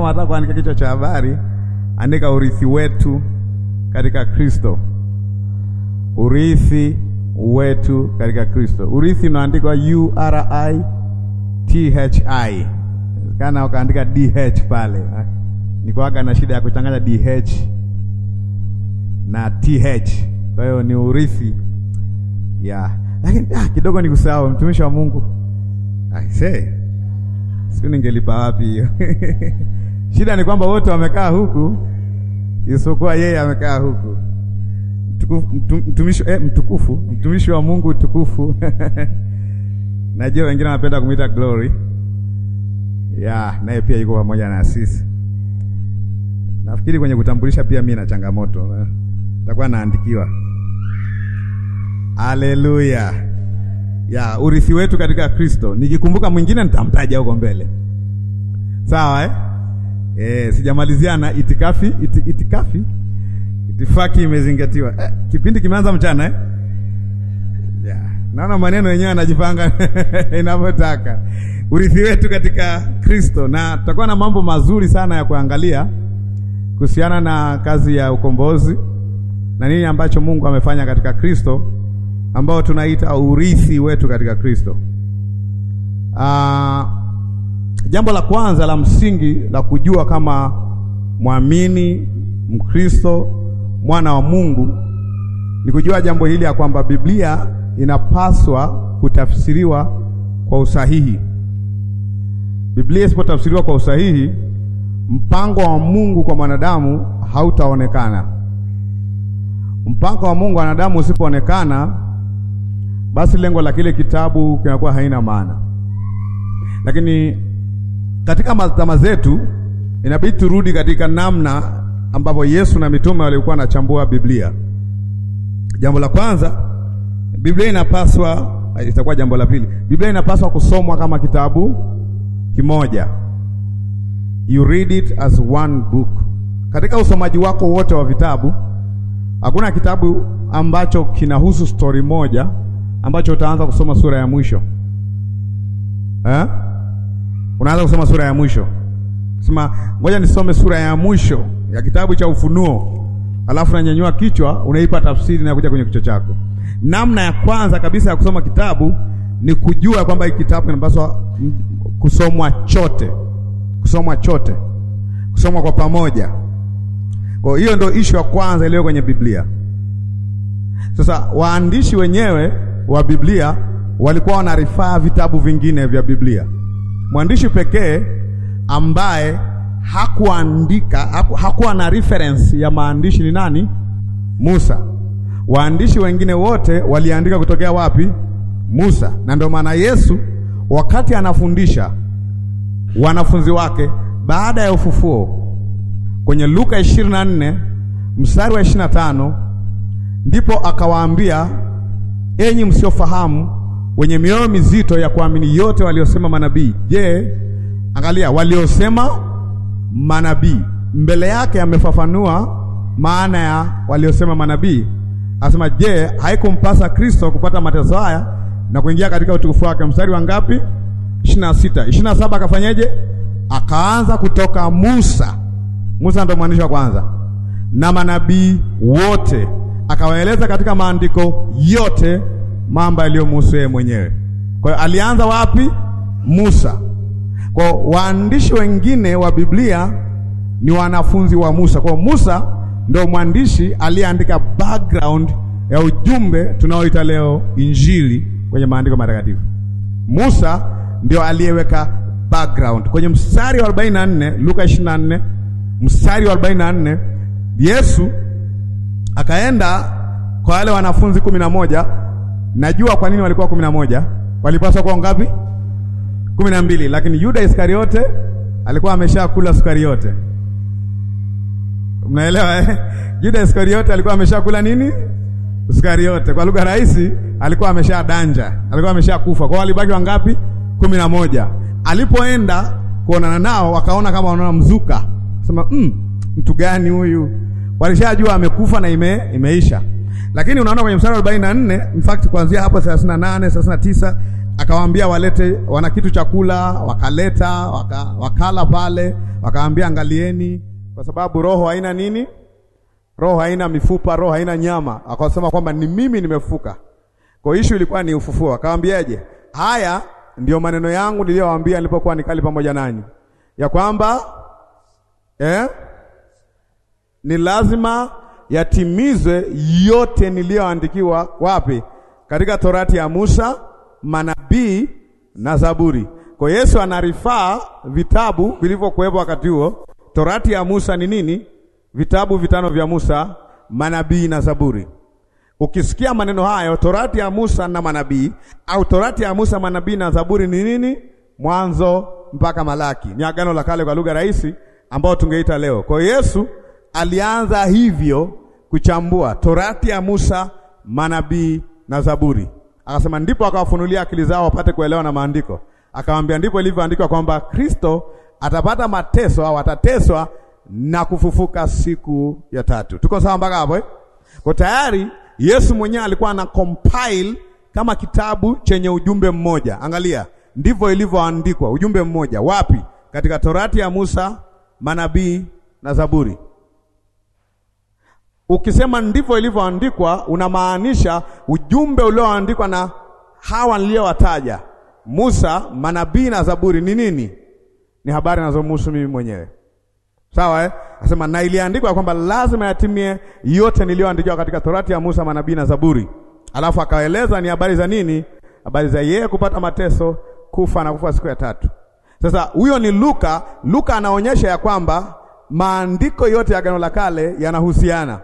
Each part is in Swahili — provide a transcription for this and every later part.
kama unataka kuandika kichwa cha habari, andika urithi wetu katika Kristo. Urithi wetu katika Kristo. Urithi unaandikwa U R I T H I. Kana ukaandika DH pale. Nikoaga na shida ya kuchanganya DH na TH. Kwa hiyo ni urithi ya lakini ah, kidogo ni kusahau mtumishi wa Mungu. I say. Sio ningelipa wapi hiyo. Shida ni kwamba wote wamekaa huku isipokuwa yeye amekaa huku. Mtukufu, mtumishi eh, mtukufu, mtumishi wa Mungu tukufu. Najua wengine wanapenda kumwita Glory. Ya, naye pia yuko pamoja na sisi. Nafikiri kwenye kutambulisha pia mimi na changamoto. Nitakuwa naandikiwa. Haleluya. Ya, urithi wetu katika Kristo. Nikikumbuka mwingine nitamtaja huko mbele. Sawa eh? Eh, sijamalizia na itikafi, iti, itikafi. Itifaki imezingatiwa. Eh, kipindi kimeanza mchana eh? Ya, naona maneno yenyewe yanajipanga inavyotaka. Urithi wetu katika Kristo na tutakuwa na mambo mazuri sana ya kuangalia kuhusiana na kazi ya ukombozi na nini ambacho Mungu amefanya katika Kristo ambao tunaita urithi wetu katika Kristo. Ah, jambo la kwanza la msingi la kujua kama mwamini Mkristo mwana wa Mungu ni kujua jambo hili ya kwamba Biblia inapaswa kutafsiriwa kwa usahihi. Biblia isipotafsiriwa kwa usahihi, mpango wa Mungu kwa mwanadamu hautaonekana. Mpango wa Mungu kwa wanadamu usipoonekana, basi lengo la kile kitabu kinakuwa haina maana. Lakini katika mazama zetu inabidi turudi katika namna ambavyo Yesu na mitume walikuwa wanachambua Biblia. Jambo la kwanza, Biblia inapaswa, itakuwa jambo la pili, Biblia inapaswa kusomwa kama kitabu kimoja. You read it as one book. Katika usomaji wako wote wa vitabu, hakuna kitabu ambacho kinahusu stori moja ambacho utaanza kusoma sura ya mwisho eh? Unaanza kusoma sura ya mwisho, sema ngoja nisome sura ya mwisho ya kitabu cha Ufunuo, alafu nanyanyua kichwa, unaipa tafsiri na kuja kwenye kichwa chako. Namna ya kwanza kabisa ya kusoma kitabu ni kujua kwamba hiki kitabu kinapaswa kusomwa chote, kusomwa chote, kusomwa kwa pamoja. Kwa hiyo ndio ishu ya kwanza iliyo kwenye Biblia. Sasa waandishi wenyewe wa Biblia walikuwa wanarifaa vitabu vingine vya Biblia. Mwandishi pekee ambaye hakuandika haku, hakuwa na reference ya maandishi ni nani? Musa. Waandishi wengine wote waliandika kutokea wapi? Musa. Na ndio maana Yesu wakati anafundisha wanafunzi wake baada ya ufufuo kwenye Luka 24 mstari wa 25 ndipo akawaambia, enyi msiofahamu, wenye mioyo mizito ya kuamini yote waliosema manabii. Je, angalia, waliosema manabii mbele yake amefafanua maana ya waliosema manabii, asema, je, haikumpasa Kristo kupata mateso haya na kuingia katika utukufu wake? Mstari wa ngapi? 26. 27 akafanyeje? Akaanza kutoka Musa. Musa ndo mwandishi wa kwanza na manabii wote, akawaeleza katika maandiko yote mambo yaliyomhusu yeye mwenyewe. Kwa hiyo alianza wapi? Musa. Kwa waandishi wengine wa Biblia ni wanafunzi wa Musa. Kwa Musa ndio mwandishi aliyeandika background ya ujumbe tunaoita leo Injili kwenye maandiko matakatifu. Musa ndio aliyeweka background kwenye mstari wa 44 Luka 24 mstari wa 44 Yesu akaenda kwa wale wanafunzi kumi na moja. Najua kwa nini walikuwa kumi na moja, walipaswa kuwa ngapi? kumi na mbili, lakini Yuda Iskariote alikuwa ameshakula sukari yote. Mnaelewa eh? Yuda Iskariote alikuwa ameshakula nini? Sukari yote. Kwa lugha rahisi, alikuwa amesha danja, alikuwa ameshakufa. Kwa walibaki wangapi? kumi na moja. Alipoenda kuonana nao, wakaona kama wanaona mzuka, sema mm, mtu gani huyu? Walishajua amekufa na ime, imeisha. Lakini unaona kwenye mstari wa 44, in fact kuanzia hapo 38, 39 akawaambia walete, wana kitu chakula, wakaleta waka, wakala pale, wakaambia angalieni, kwa sababu roho haina nini, roho haina mifupa, roho haina nyama. Akasema kwamba ni mimi nimefuka. Kwa hiyo issue ilikuwa ni ufufuo. Akawaambiaje? Haya ndio maneno yangu niliyowaambia nilipokuwa nikali pamoja nanyi, ya kwamba eh, ni lazima yatimizwe yote niliyoandikiwa wapi? Katika Torati ya Musa, manabii na Zaburi. Kwa Yesu anarifaa vitabu vilivyokuwepo wakati huo. Torati ya Musa ni nini? Vitabu vitano vya Musa, manabii na Zaburi. Ukisikia maneno hayo, Torati ya Musa na manabii, au Torati ya Musa, manabii na Zaburi ni nini? Mwanzo mpaka Malaki, ni agano la kale kwa lugha rahisi, ambao tungeita leo. Kwa Yesu alianza hivyo kuchambua Torati ya Musa, manabii na Zaburi, akasema ndipo akawafunulia akili zao wapate kuelewa na maandiko. Akamwambia ndipo ilivyoandikwa kwamba Kristo atapata mateso au atateswa na kufufuka siku ya tatu. Tuko sawa mpaka hapo eh? Kwa tayari Yesu mwenyewe alikuwa ana compile kama kitabu chenye ujumbe mmoja. Angalia, ndivyo ilivyoandikwa, ujumbe mmoja. Wapi? Katika Torati ya Musa, manabii na Zaburi. Ukisema ndivyo ilivyoandikwa, unamaanisha ujumbe ulioandikwa na hawa niliyowataja, Musa, manabii na Zaburi ni nini? Ni habari nazomhusu mimi mwenyewe. Sawa eh? Asema na iliandikwa kwamba lazima yatimie yote niliyoandikiwa katika Torati ya Musa, manabii na Zaburi. Alafu akaeleza ni habari za nini? Habari za yeye kupata mateso, kufa na kufa siku ya tatu. Sasa huyo ni Luka. Luka anaonyesha ya kwamba maandiko yote ya Agano la Kale yanahusiana,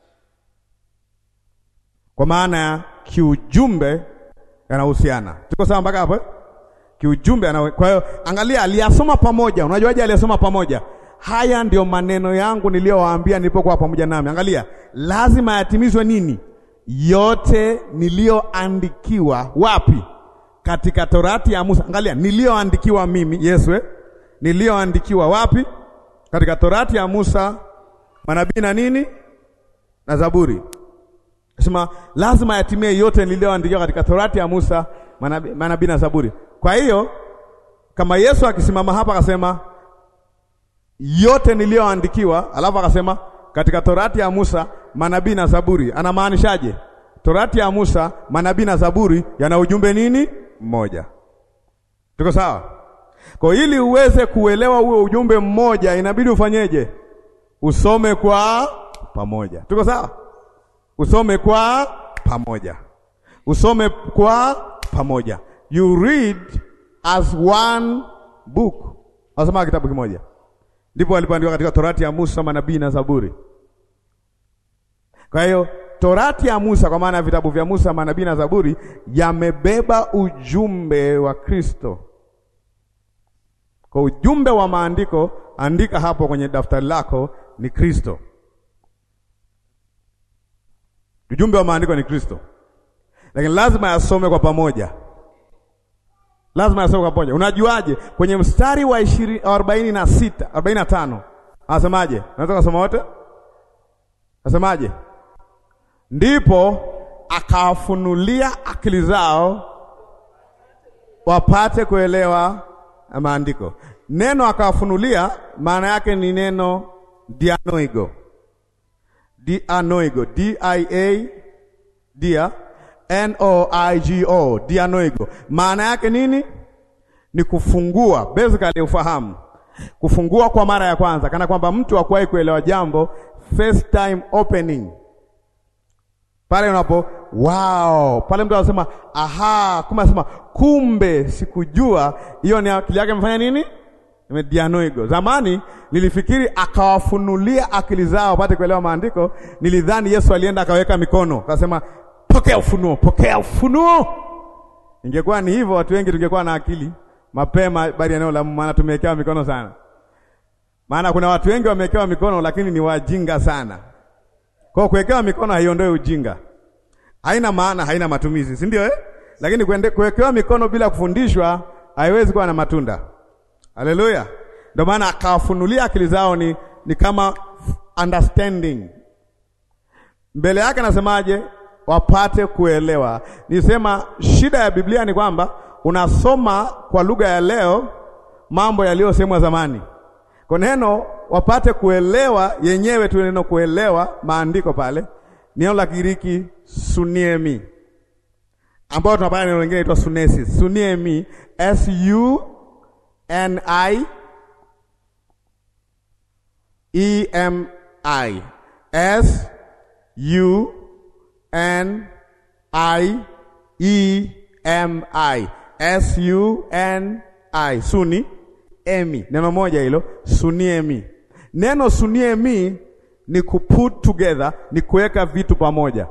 kwa maana ya kiujumbe yanahusiana. Tuko sawa mpaka hapo eh? Kiujumbe yana... kwa hiyo angalia, aliyasoma pamoja. Unajuaje aliyasoma pamoja? Haya ndio maneno yangu niliyowaambia nilipokuwa pamoja nami. Angalia, lazima yatimizwe nini? Yote niliyoandikiwa. Wapi? Katika Torati ya Musa. Angalia, niliyoandikiwa mimi Yesu, eh? niliyoandikiwa wapi? Katika Torati ya Musa, manabii na nini na Zaburi. Sema lazima yatimie yote niliyoandikiwa katika Torati ya Musa, manabii manabii na Zaburi. Kwa hiyo kama Yesu akisimama hapa akasema yote niliyoandikiwa, alafu akasema katika Torati ya Musa, manabii na Zaburi, anamaanishaje? Torati ya Musa, manabii na Zaburi yana ujumbe nini? Mmoja. Tuko sawa? Kwa ili uweze kuelewa huo ujumbe mmoja, inabidi ufanyeje? Usome kwa pamoja. Tuko sawa? Usome kwa pamoja, usome kwa pamoja. You read as one book. Wasoma kitabu kimoja ndipo walipoandikwa katika Torati ya Musa, manabii na Zaburi. Kwa hiyo Torati ya Musa, kwa maana ya vitabu vya Musa, manabii na Zaburi, yamebeba ujumbe wa Kristo. Kwa ujumbe wa maandiko, andika hapo kwenye daftari lako, ni Kristo. Ujumbe wa maandiko ni Kristo, lakini lazima yasome kwa pamoja lazima yasome kwa pamoja. Unajuaje? Kwenye mstari wa ishirini arobaini na sita arobaini na tano anasemaje? Naweza kusoma wote, anasemaje? Ndipo akawafunulia akili zao wapate kuelewa maandiko. Neno akawafunulia maana yake ni neno dianoigo, dianoigo, D I A dia N O I G O, dianoigo. Maana yake nini? Ni kufungua, basically ufahamu, kufungua kwa mara ya kwanza, kana kwamba mtu hakuwahi kuelewa jambo, first time opening. Pale unapo wow, pale mtu anasema aha, kumbe anasema kumbe sikujua. Hiyo ni akili yake imefanya nini? Dianoigo. Zamani nilifikiri akawafunulia akili zao wapate kuelewa maandiko. Nilidhani Yesu alienda akaweka mikono akasema pokea ufunuo, pokea ufunuo. Ingekuwa ni hivyo, watu wengi tungekuwa na akili mapema bali eneo la maana tumewekewa mikono sana. Maana kuna watu wengi wamewekewa mikono lakini ni wajinga sana. Kwa kuwekewa mikono haiondoi ujinga, haina maana, haina matumizi, si ndio eh? Lakini kuwekewa mikono bila kufundishwa haiwezi kuwa na matunda. Haleluya! Ndio maana akawafunulia akili zao, ni, ni kama understanding. Mbele yake anasemaje? wapate kuelewa. Nisema shida ya Biblia ni kwamba unasoma kwa lugha ya leo mambo yaliyosemwa zamani. Kwa neno wapate kuelewa yenyewe tu, neno kuelewa maandiko pale, neno la Kigiriki suniemi, ambao tunapata neno lingine inaitwa sunesis. Suniemi, S U N I E M I, S U N I E M I, S U N I, suni emi, neno moja hilo, suniemi. Neno suniemi ni kuput together, ni kuweka vitu pamoja.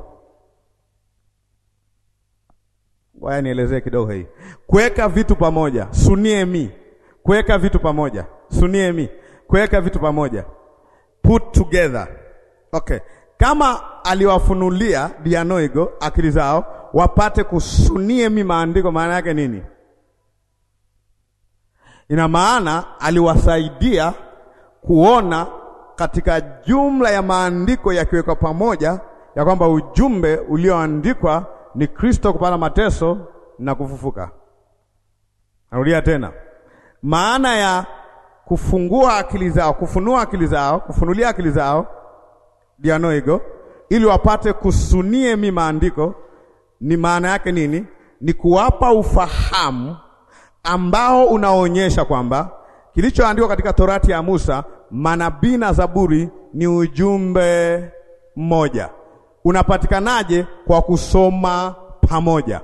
Waya nielezee kidogo hii, kuweka vitu pamoja. Suniemi, kuweka vitu pamoja. Suniemi, kuweka vitu pamoja, put together. Okay, kama aliwafunulia dianoigo akili zao wapate kusuniemi maandiko, maana yake nini? Ina maana aliwasaidia kuona katika jumla ya maandiko yakiwekwa pamoja ya kwamba ujumbe ulioandikwa ni Kristo kupata mateso na kufufuka. Narudia tena, maana ya kufungua akili zao, kufunua akili zao, kufunulia akili zao dianoigo, ili wapate kusunie mi maandiko, ni maana yake nini? Ni kuwapa ufahamu ambao unaonyesha kwamba kilichoandikwa katika Torati ya Musa, manabii na Zaburi ni ujumbe mmoja. Unapatikanaje? Kwa kusoma pamoja.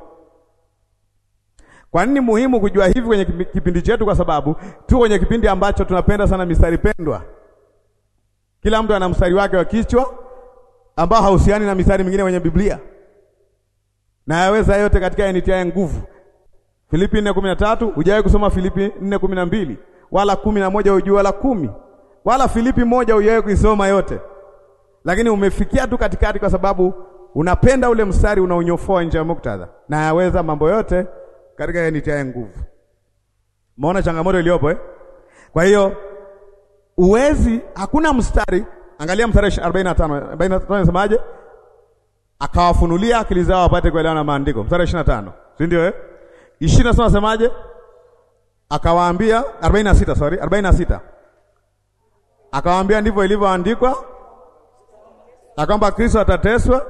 Kwa nini muhimu kujua hivi kwenye kipindi chetu? Kwa sababu tu kwenye kipindi ambacho tunapenda sana mistari pendwa. Kila mtu ana mstari wake wa kichwa ambao hauhusiani na mistari mingine kwenye Biblia, na yaweza yote katika yanitiaye nguvu Filipi 4:13 hujawahi kusoma Filipi 4:12 wala kumi na moja hujui wala kumi wala Filipi moja hujawahi kuisoma yote, lakini umefikia tu katikati, kwa sababu unapenda ule mstari unaonyofoa nje ya muktadha, na yaweza mambo yote katika yanitiaye nguvu. Umeona changamoto iliyopo eh? Kwa hiyo uwezi, hakuna mstari. Angalia mstari 45 45, nasemaje? Akawafunulia akili zao wapate kuelewa na maandiko. Mstari 25, si ndio eh? ishirini na nasemaje? Akawaambia arobaini na sita sorry, arobaini na sita akawaambia ndivyo ilivyoandikwa, na kwamba Kristo atateswa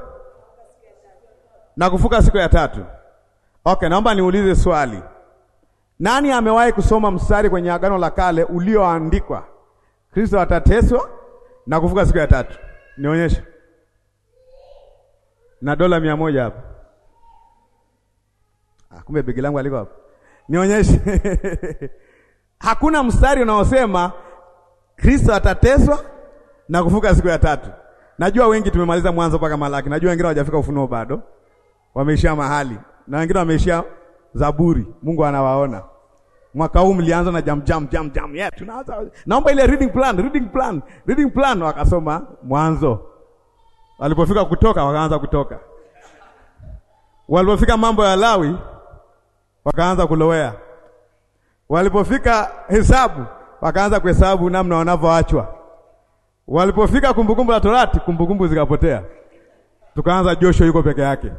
na kufuka siku ya tatu. Okay, naomba niulize swali. Nani amewahi kusoma mstari kwenye Agano la Kale ulioandikwa Kristo atateswa na kufuka siku ya tatu? Nionyeshe na dola mia moja hapa. Ah, kumbe begi langu aliko hapo. Nionyeshe. Hakuna mstari unaosema Kristo atateswa na kufuka siku ya tatu. Najua wengi tumemaliza Mwanzo mpaka Malaki. Najua wengine hawajafika Ufunuo bado. Wameishia mahali. Na wengine wameishia Zaburi. Mungu anawaona. Mwaka huu mlianza na jam jam jam jam. Yeah, tunaanza. Naomba ile reading plan, reading plan, reading plan wakasoma Mwanzo. Walipofika kutoka wakaanza kutoka. Walipofika mambo ya Lawi wakaanza kulowea. Walipofika hesabu wakaanza kuhesabu namna wanavyoachwa. Walipofika kumbukumbu la Torati, kumbukumbu zikapotea, tukaanza Joshua yuko peke yake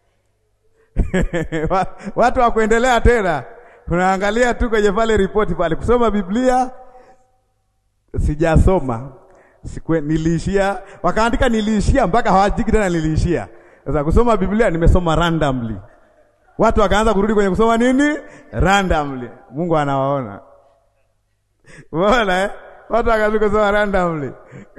watu wa kuendelea tena, tunaangalia tu kwenye pale ripoti pale, kusoma Biblia sijasoma sikwe, niliishia, wakaandika niliishia, mpaka hawajiki tena niliishia. Sasa kusoma Biblia nimesoma randomly watu wakaanza kurudi kwenye kusoma nini randomly. Mungu anawaona, umeona eh? Watu wakaanza kusoma randomly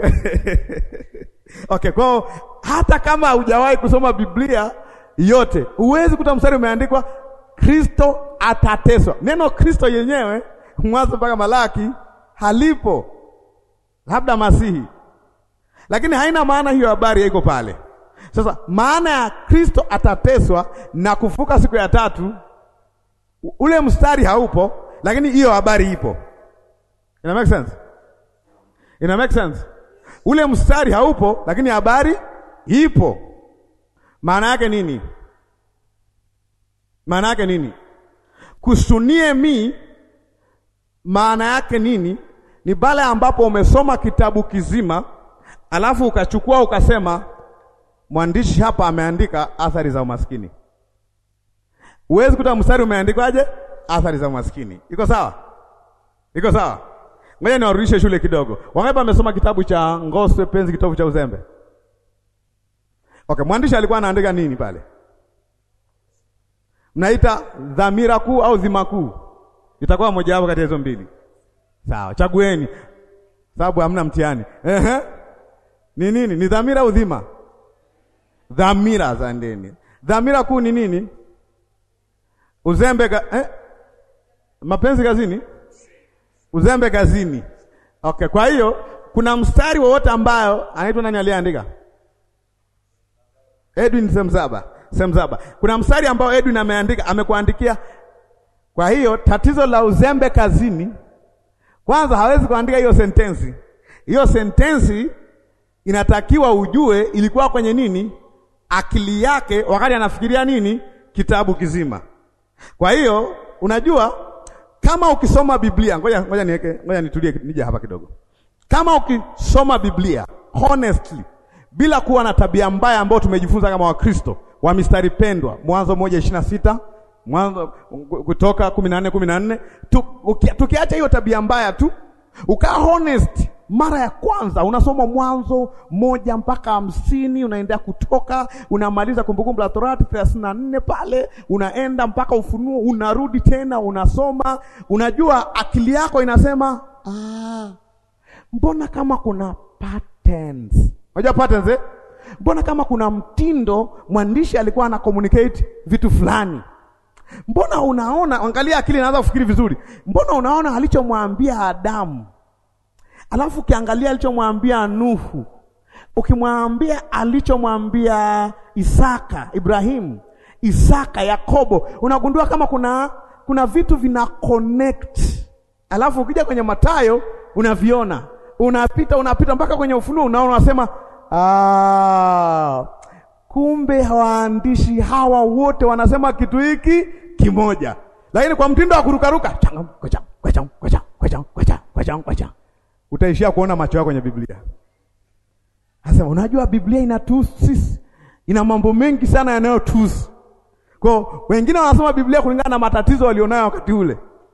okay. Kwa hata kama hujawahi kusoma Biblia yote, huwezi kuta mstari umeandikwa Kristo atateswa. Neno Kristo yenyewe Mwanzo mpaka Malaki halipo, labda Masihi, lakini haina maana hiyo habari haiko pale. Sasa maana ya Kristo atateswa na kufuka siku ya tatu, ule mstari haupo, lakini hiyo habari ipo. Ina make sense? Ina make sense? Ule mstari haupo, lakini habari ipo. Maana yake nini? Maana yake nini? Kusunie mi, maana yake nini? Ni pale ambapo umesoma kitabu kizima, alafu ukachukua ukasema mwandishi hapa ameandika athari za umaskini, Huwezi kuta mstari umeandikwaje athari za maskini. Iko sawa? Iko sawa? Ngoja niwarudishe shule kidogo. Wangapi wamesoma kitabu cha Ngoswe Penzi Kitovu cha Uzembe? Okay, mwandishi alikuwa anaandika nini pale? Mnaita dhamira kuu au dhima kuu? Itakuwa moja wapo kati ya hizo mbili. Sawa, chagueni. Sababu hamna mtihani. Ehe. Ni nini? Ni dhamira au dhima? Dhamira za ndani. Dhamira kuu ni nini? Uzembe ka, eh? Mapenzi kazini? Uzembe kazini. Okay, kwa hiyo kuna mstari wowote ambayo anaitwa nani aliyeandika? Edwin Semzaba. Semzaba. Kuna mstari ambao Edwin ameandika, amekuandikia. Kwa hiyo tatizo la uzembe kazini, kwanza hawezi kuandika hiyo sentensi. Hiyo sentensi inatakiwa ujue ilikuwa kwenye nini? Akili yake wakati anafikiria nini? Kitabu kizima. Kwa hiyo unajua kama ukisoma Biblia, ngoja ngoja niweke, ngoja nitulie, nije hapa kidogo. Kama ukisoma Biblia honestly, bila kuwa na tabia mbaya ambayo tumejifunza kama Wakristo wa mistari pendwa, Mwanzo moja ishirini na sita Mwanzo Kutoka kumi na nne kumi na nne tukiacha hiyo tabia mbaya tu, ukaa honest mara ya kwanza unasoma Mwanzo moja mpaka hamsini unaendea Kutoka, unamaliza Kumbukumbu la Torati thelathini na nne pale unaenda mpaka Ufunuo, unarudi tena unasoma, unajua akili yako inasema ah, mbona kama kuna patterns. Unajua patterns eh? Mbona kama kuna mtindo mwandishi alikuwa ana communicate vitu fulani Mbona unaona, angalia, akili inaanza kufikiri vizuri. Mbona unaona alichomwambia Adamu, alafu ukiangalia alichomwambia Nuhu, ukimwambia alichomwambia Isaka, Ibrahimu, Isaka, Yakobo, unagundua kama kuna kuna vitu vina connect. Alafu ukija kwenye Mathayo unaviona, unapita unapita mpaka kwenye Ufunuo, unaona unasema, ah, kumbe waandishi hawa wote wanasema kitu hiki kimoja, lakini kwa mtindo wa kurukaruka, utaishia kuona macho yako kwenye Biblia. Sasa unajua Biblia inatuhusu sisi, ina mambo mengi sana yanayotuhusu. Kwa wengine wanasoma Biblia kulingana na matatizo walionayo wakati ule.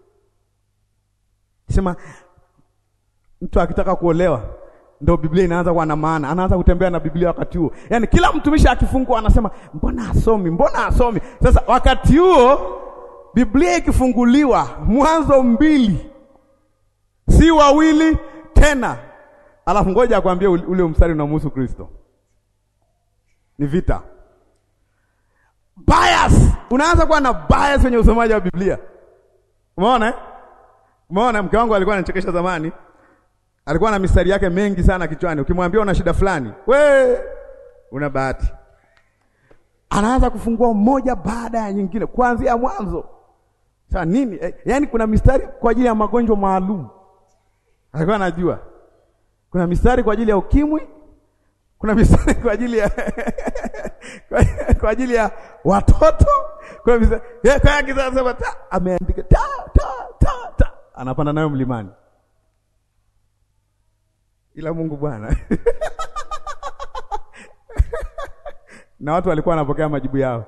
Sema mtu akitaka kuolewa ndio Biblia inaanza kuwa na maana, anaanza kutembea na Biblia wakati huo. Yaani kila mtumishi akifungua anasema mbona asomi, mbona asomi. Sasa wakati huo Biblia ikifunguliwa, Mwanzo mbili, si wawili tena. Alafu ngoja akwambie ule mstari unamhusu Kristo, ni vita. Bias, unaanza kuwa na bias kwenye usomaji wa Biblia. Umeona eh? Umeona, mke wangu alikuwa anachekesha zamani alikuwa na mistari yake mengi sana kichwani. Ukimwambia una shida fulani, we una bahati, anaanza kufungua moja baada ya nyingine kuanzia mwanzo. Sasa nini eh, yaani kuna mistari kwa ajili ya magonjwa maalum, alikuwa anajua. Kuna mistari kwa ajili ya ukimwi, kuna mistari kwa ajili ya kwa ajili ya watoto, kuna mistari yeah, kwa kisasa ta ameandika ta ta ta ta, anapanda nayo mlimani ila Mungu Bwana na watu walikuwa wanapokea majibu yao.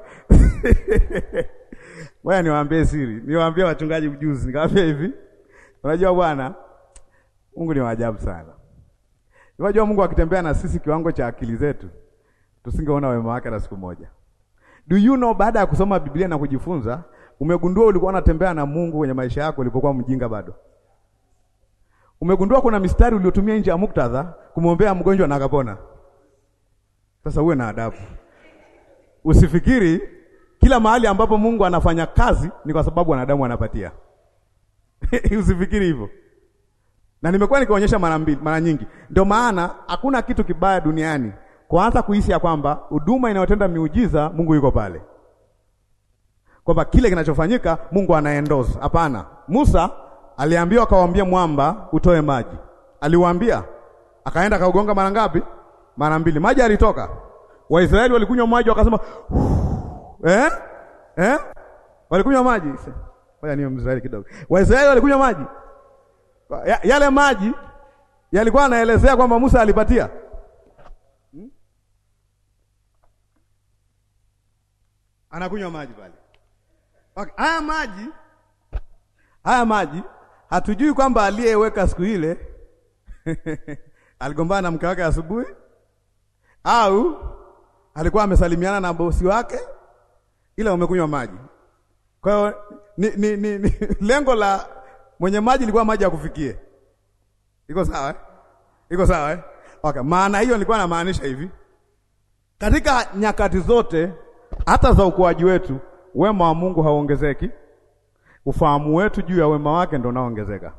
Ngoja niwaambie siri, niwaambie wachungaji ujuzi, nikamwambia hivi, unajua bwana, Mungu ni waajabu sana. Unajua Mungu akitembea na sisi kiwango cha akili zetu, tusingeona wema wake na siku moja. Do you know, baada ya kusoma Biblia na kujifunza, umegundua ulikuwa unatembea na Mungu kwenye maisha yako ulipokuwa mjinga bado Umegundua kuna mistari uliotumia nje ya muktadha kumwombea mgonjwa na akapona. Sasa uwe na adabu, usifikiri kila mahali ambapo Mungu anafanya kazi ni kwa sababu wanadamu wanapatia. Usifikiri hivyo, na nimekuwa nikionyesha mara mbili, mara nyingi. Ndio maana hakuna kitu kibaya duniani kuanza kuhisi ya kwamba huduma inayotenda miujiza Mungu yuko pale, kwamba kile kinachofanyika Mungu anaendoza. Hapana, Musa aliambiwa akawaambia mwamba utoe maji. Aliwaambia, akaenda akaugonga mara ngapi? Mara mbili, maji alitoka. Waisraeli walikunywa maji wakasema eh? Eh? walikunywa maji. Ngoja niyo Mwisraeli kidogo. Waisraeli walikunywa maji ya, yale maji yalikuwa anaelezea kwamba Musa alipatia hmm? Anakunywa maji pale Okay, haya maji haya maji hatujui kwamba aliyeweka siku ile aligombana na mke wake asubuhi au alikuwa amesalimiana na bosi wake, ila umekunywa maji. Kwa hiyo ni, ni, ni, ni, lengo la mwenye maji ilikuwa maji ya kufikie. Iko sawa eh? Iko sawa eh? Okay, maana hiyo nilikuwa namaanisha hivi, katika nyakati zote hata za ukuaji wetu, wema wa Mungu hauongezeki, ufahamu wetu juu ya wema wake ndio unaoongezeka.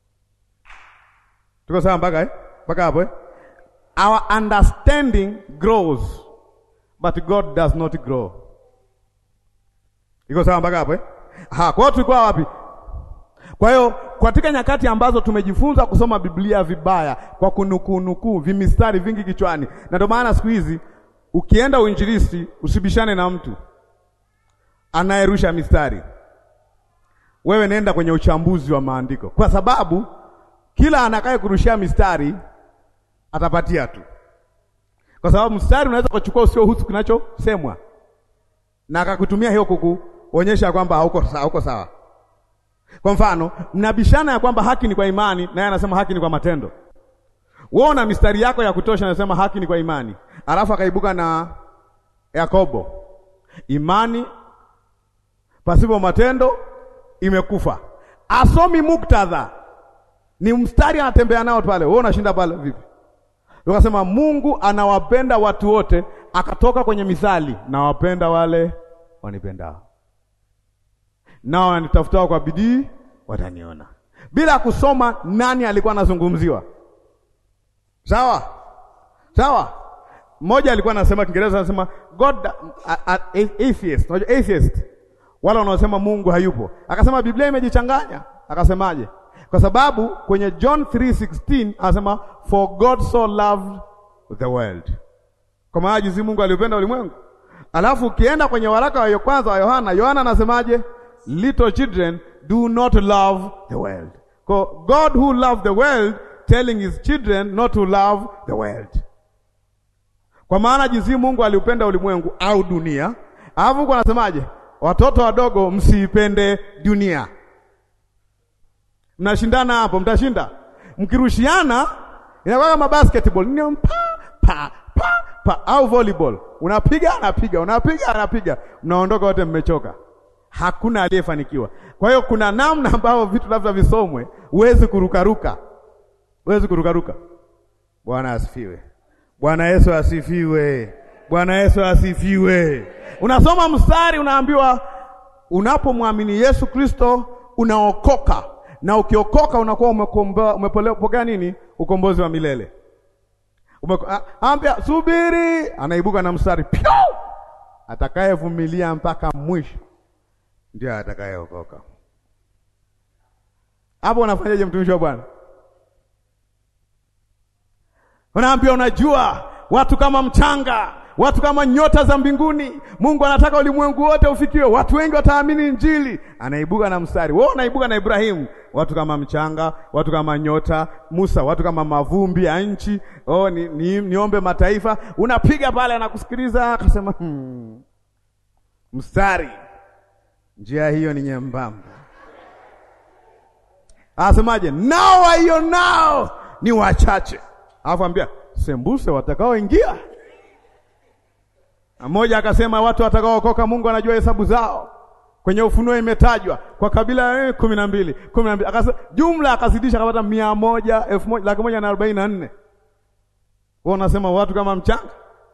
Tuko sawa mpaka eh? mpaka hapo eh? Our understanding grows but God does not grow. Iko sawa mpaka hapo eh? Ha, kwa hiyo tulikuwa wapi? Kwa hiyo katika nyakati ambazo tumejifunza kusoma Biblia vibaya kwa kunukuu nukuu vimistari vingi kichwani, na ndio maana siku hizi ukienda uinjilisti usibishane na mtu anayerusha mistari. Wewe nenda kwenye uchambuzi wa maandiko, kwa sababu kila anakaye kurushia mistari atapatia tu, kwa sababu mstari unaweza kuchukua usio husu kinachosemwa na akakutumia hiyo kukuonyesha kwamba hauko sawa, hauko sawa. Kwa mfano, mnabishana ya kwamba haki ni kwa imani, naye anasema haki ni kwa matendo. Wewe una mistari yako ya kutosha, anasema haki ni kwa imani, alafu akaibuka na Yakobo, imani pasipo matendo imekufa. Asomi muktadha, ni mstari anatembea nao pale, wewe unashinda pale vipi? Ukasema Mungu anawapenda watu wote, akatoka kwenye mithali, nawapenda wale wanipendao, nao wanitafutao kwa bidii wataniona, bila kusoma nani alikuwa anazungumziwa. Sawa sawa. Mmoja alikuwa anasema Kiingereza, anasema God atheist. Unajua atheist wala wanaosema Mungu hayupo, akasema Biblia imejichanganya. Akasemaje? Kwa sababu kwenye John 3:16 anasema for God so loved the world, kwa maana jinsi Mungu aliupenda ulimwengu. Alafu ukienda kwenye waraka wa kwanza wa Yohana, Yohana anasemaje? Little children do not love the world. Kwa God who loved the world telling his children not to love the world, kwa maana jinsi Mungu aliupenda ulimwengu au dunia. Alafu huko anasemaje? Watoto wadogo msiipende dunia. Mnashindana hapo, mtashinda. Mkirushiana inakuwa kama basketball, ni pa pa pa pa au volleyball. Unapiga anapiga, unapiga anapiga, mnaondoka wote mmechoka. Hakuna aliyefanikiwa. Kwa hiyo kuna namna ambayo vitu labda visomwe, huwezi kurukaruka, huwezi kurukaruka. Bwana asifiwe. Bwana Yesu asifiwe. Bwana Yesu asifiwe. Unasoma mstari, unaambiwa unapomwamini Yesu Kristo unaokoka, na ukiokoka unakuwa umepokea nini? Ukombozi wa milele. Ambia subiri, anaibuka na mstari pyo, atakayevumilia mpaka mwisho ndio atakayeokoka. Hapo unafanyaje, mtumishi wa Bwana? Unaambia, unajua watu kama mchanga, watu kama nyota za mbinguni. Mungu anataka ulimwengu wote ufikiwe, watu wengi wataamini Injili. Anaibuka na mstari wewe, unaibuka na Ibrahimu, watu kama mchanga, watu kama nyota. Musa, watu kama mavumbi ya nchi. Oh, ni, ni, niombe mataifa. Unapiga pale, anakusikiliza akasema, hmm, mstari, njia hiyo ni nyembamba. Anasemaje? nao waiyo nao ni wachache, alafu ambia sembuse watakaoingia mmoja akasema watu watakaookoka, Mungu anajua hesabu zao. Kwenye Ufunuo imetajwa kwa kabila kumi na mbili kumi na mbili akasema jumla, akazidisha akapata mia moja elfu moja laki moja na arobaini na nne Wao unasema watu kama mchanga.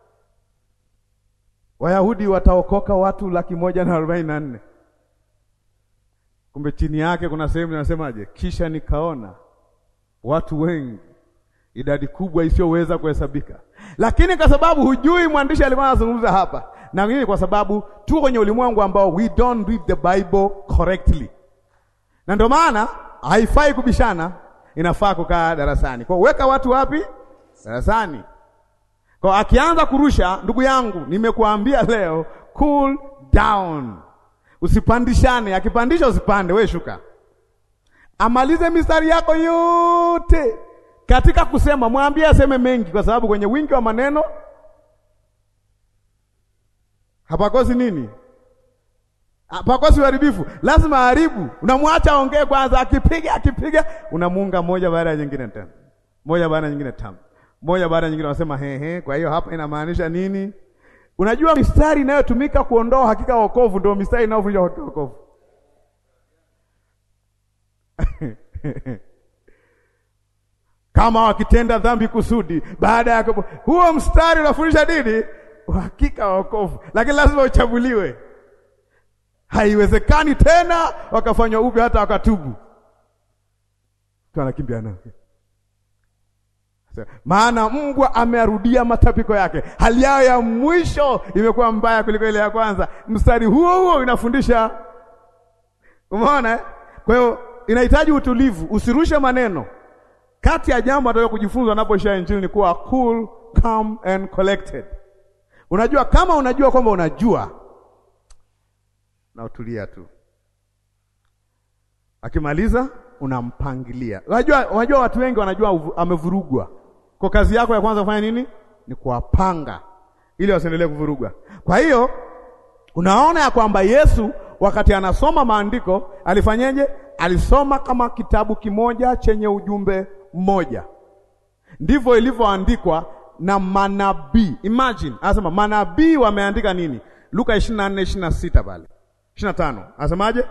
Wayahudi wataokoka watu laki moja na arobaini na nne Kumbe chini yake kuna sehemu inasemaje? Kisha nikaona watu wengi idadi kubwa isiyoweza kuhesabika. Lakini kwa sababu hujui mwandishi alikuwa anazungumza hapa na nini, kwa sababu tuko kwenye ulimwengu ambao we don't read the Bible correctly, na ndio maana haifai kubishana, inafaa kukaa darasani. Kwa weka watu wapi? Darasani. Kwa akianza kurusha, ndugu yangu, nimekuambia leo, cool down, usipandishane. Akipandisha usipande, we shuka, amalize mistari yako yote katika kusema mwambie aseme mengi, kwa sababu kwenye wingi wa maneno hapakosi nini? pakosi uharibifu, lazima haribu. Unamwacha aongee kwanza, akipiga akipiga, unamuunga moja baada ya nyingine tena, moja baada ya nyingine tano, moja baada ya nyingine, unasema he he. Kwa hiyo hapa inamaanisha nini? Unajua mistari inayotumika kuondoa hakika wokovu ndio mistari inayovunja hakika wokovu. kama wakitenda dhambi kusudi baada ya huo mstari unafundisha nini? Uhakika wa wokovu, lakini lazima uchaguliwe. Haiwezekani tena wakafanywa upya hata wakatubu, anakimbia nao, maana mbwa amearudia matapiko yake, hali yao ya mwisho imekuwa mbaya kuliko ile ya kwanza. Mstari huo huo inafundisha, umeona? Kwa hiyo inahitaji utulivu, usirushe maneno. Kati ya jambo ataka kujifunza anapoishia Injili ni kuwa cool, calm and collected. Unajua, kama unajua kwamba unajua na utulia tu, akimaliza unampangilia. Unajua, unajua watu wengi wanajua amevurugwa, kwa kazi yako ya kwanza kufanya nini? Ni kuwapanga ili wasiendelee kuvurugwa. Kwa hiyo unaona ya kwamba Yesu wakati anasoma maandiko alifanyeje? Alisoma kama kitabu kimoja chenye ujumbe mmoja. Ndivyo ilivyoandikwa na manabii. Imagine, anasema manabii wameandika nini? Luka 24 26 pale 25 anasemaje?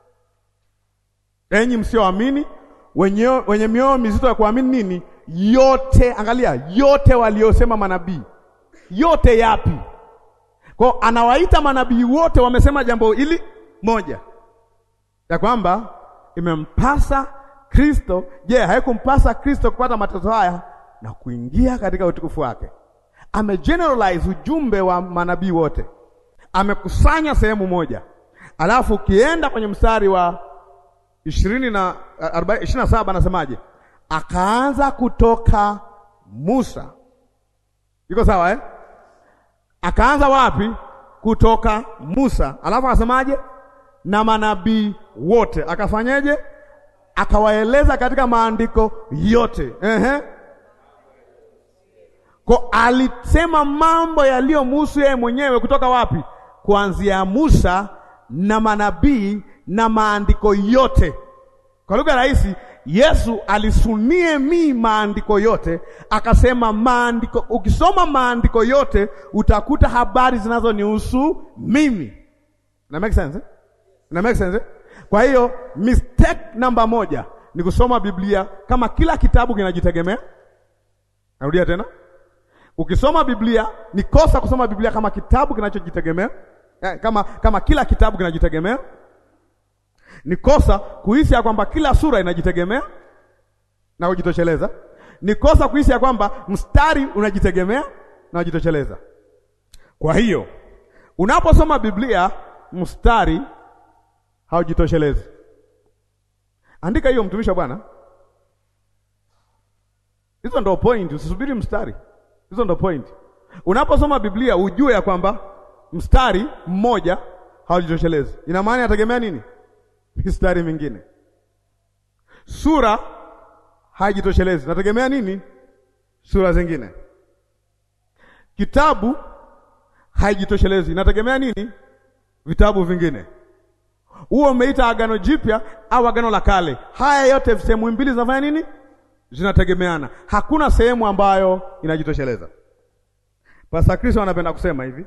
Enyi msioamini, wenye, wenye mioyo mizito ya kuamini nini? Yote, angalia, yote waliosema manabii. Yote yapi? Kwa anawaita manabii wote, wamesema jambo hili moja, ya kwamba imempasa Kristo. Je, haikumpasa Kristo kupata mateso haya na kuingia katika utukufu wake? Amegeneralize ujumbe wa manabii wote, amekusanya sehemu moja. Alafu ukienda kwenye mstari wa ishirini na ishirini na saba anasemaje? Akaanza kutoka Musa. Iko sawa eh? Akaanza wapi? Kutoka Musa, alafu akasemaje? Na manabii wote akafanyeje? Akawaeleza katika maandiko yote. Ehe. Kwa alisema mambo yaliyomhusu yeye mwenyewe kutoka wapi? Kuanzia Musa na manabii na maandiko yote. Kwa lugha rahisi, Yesu alisunie mi maandiko yote, akasema maandiko, ukisoma maandiko yote utakuta habari zinazonihusu mimi. Na make sense eh? Na make sense eh? Kwa hiyo mistake namba moja ni kusoma Biblia kama kila kitabu kinajitegemea. Narudia tena, ukisoma Biblia ni kosa kusoma Biblia kama kitabu kinachojitegemea, kama kama kila kitabu kinajitegemea. Ni kosa kuhisi ya kwamba kila sura inajitegemea na kujitosheleza. Ni kosa kuhisi ya kwamba mstari unajitegemea na kujitosheleza. Kwa hiyo unaposoma Biblia mstari haujitoshelezi. Andika hiyo, mtumishi wa Bwana. Hizo ndo point, usisubiri mstari. Hizo ndo point. Unaposoma Biblia ujue ya kwamba mstari mmoja haujitoshelezi. Ina maana yategemea nini? Mistari mingine. Sura haijitoshelezi, nategemea nini? Sura zingine. Kitabu haijitoshelezi, nategemea nini? Vitabu vingine. Huo umeita Agano Jipya au Agano la Kale. Haya yote sehemu mbili zinafanya nini? Zinategemeana. Hakuna sehemu ambayo inajitosheleza. Pastor Kristo anapenda kusema hivi,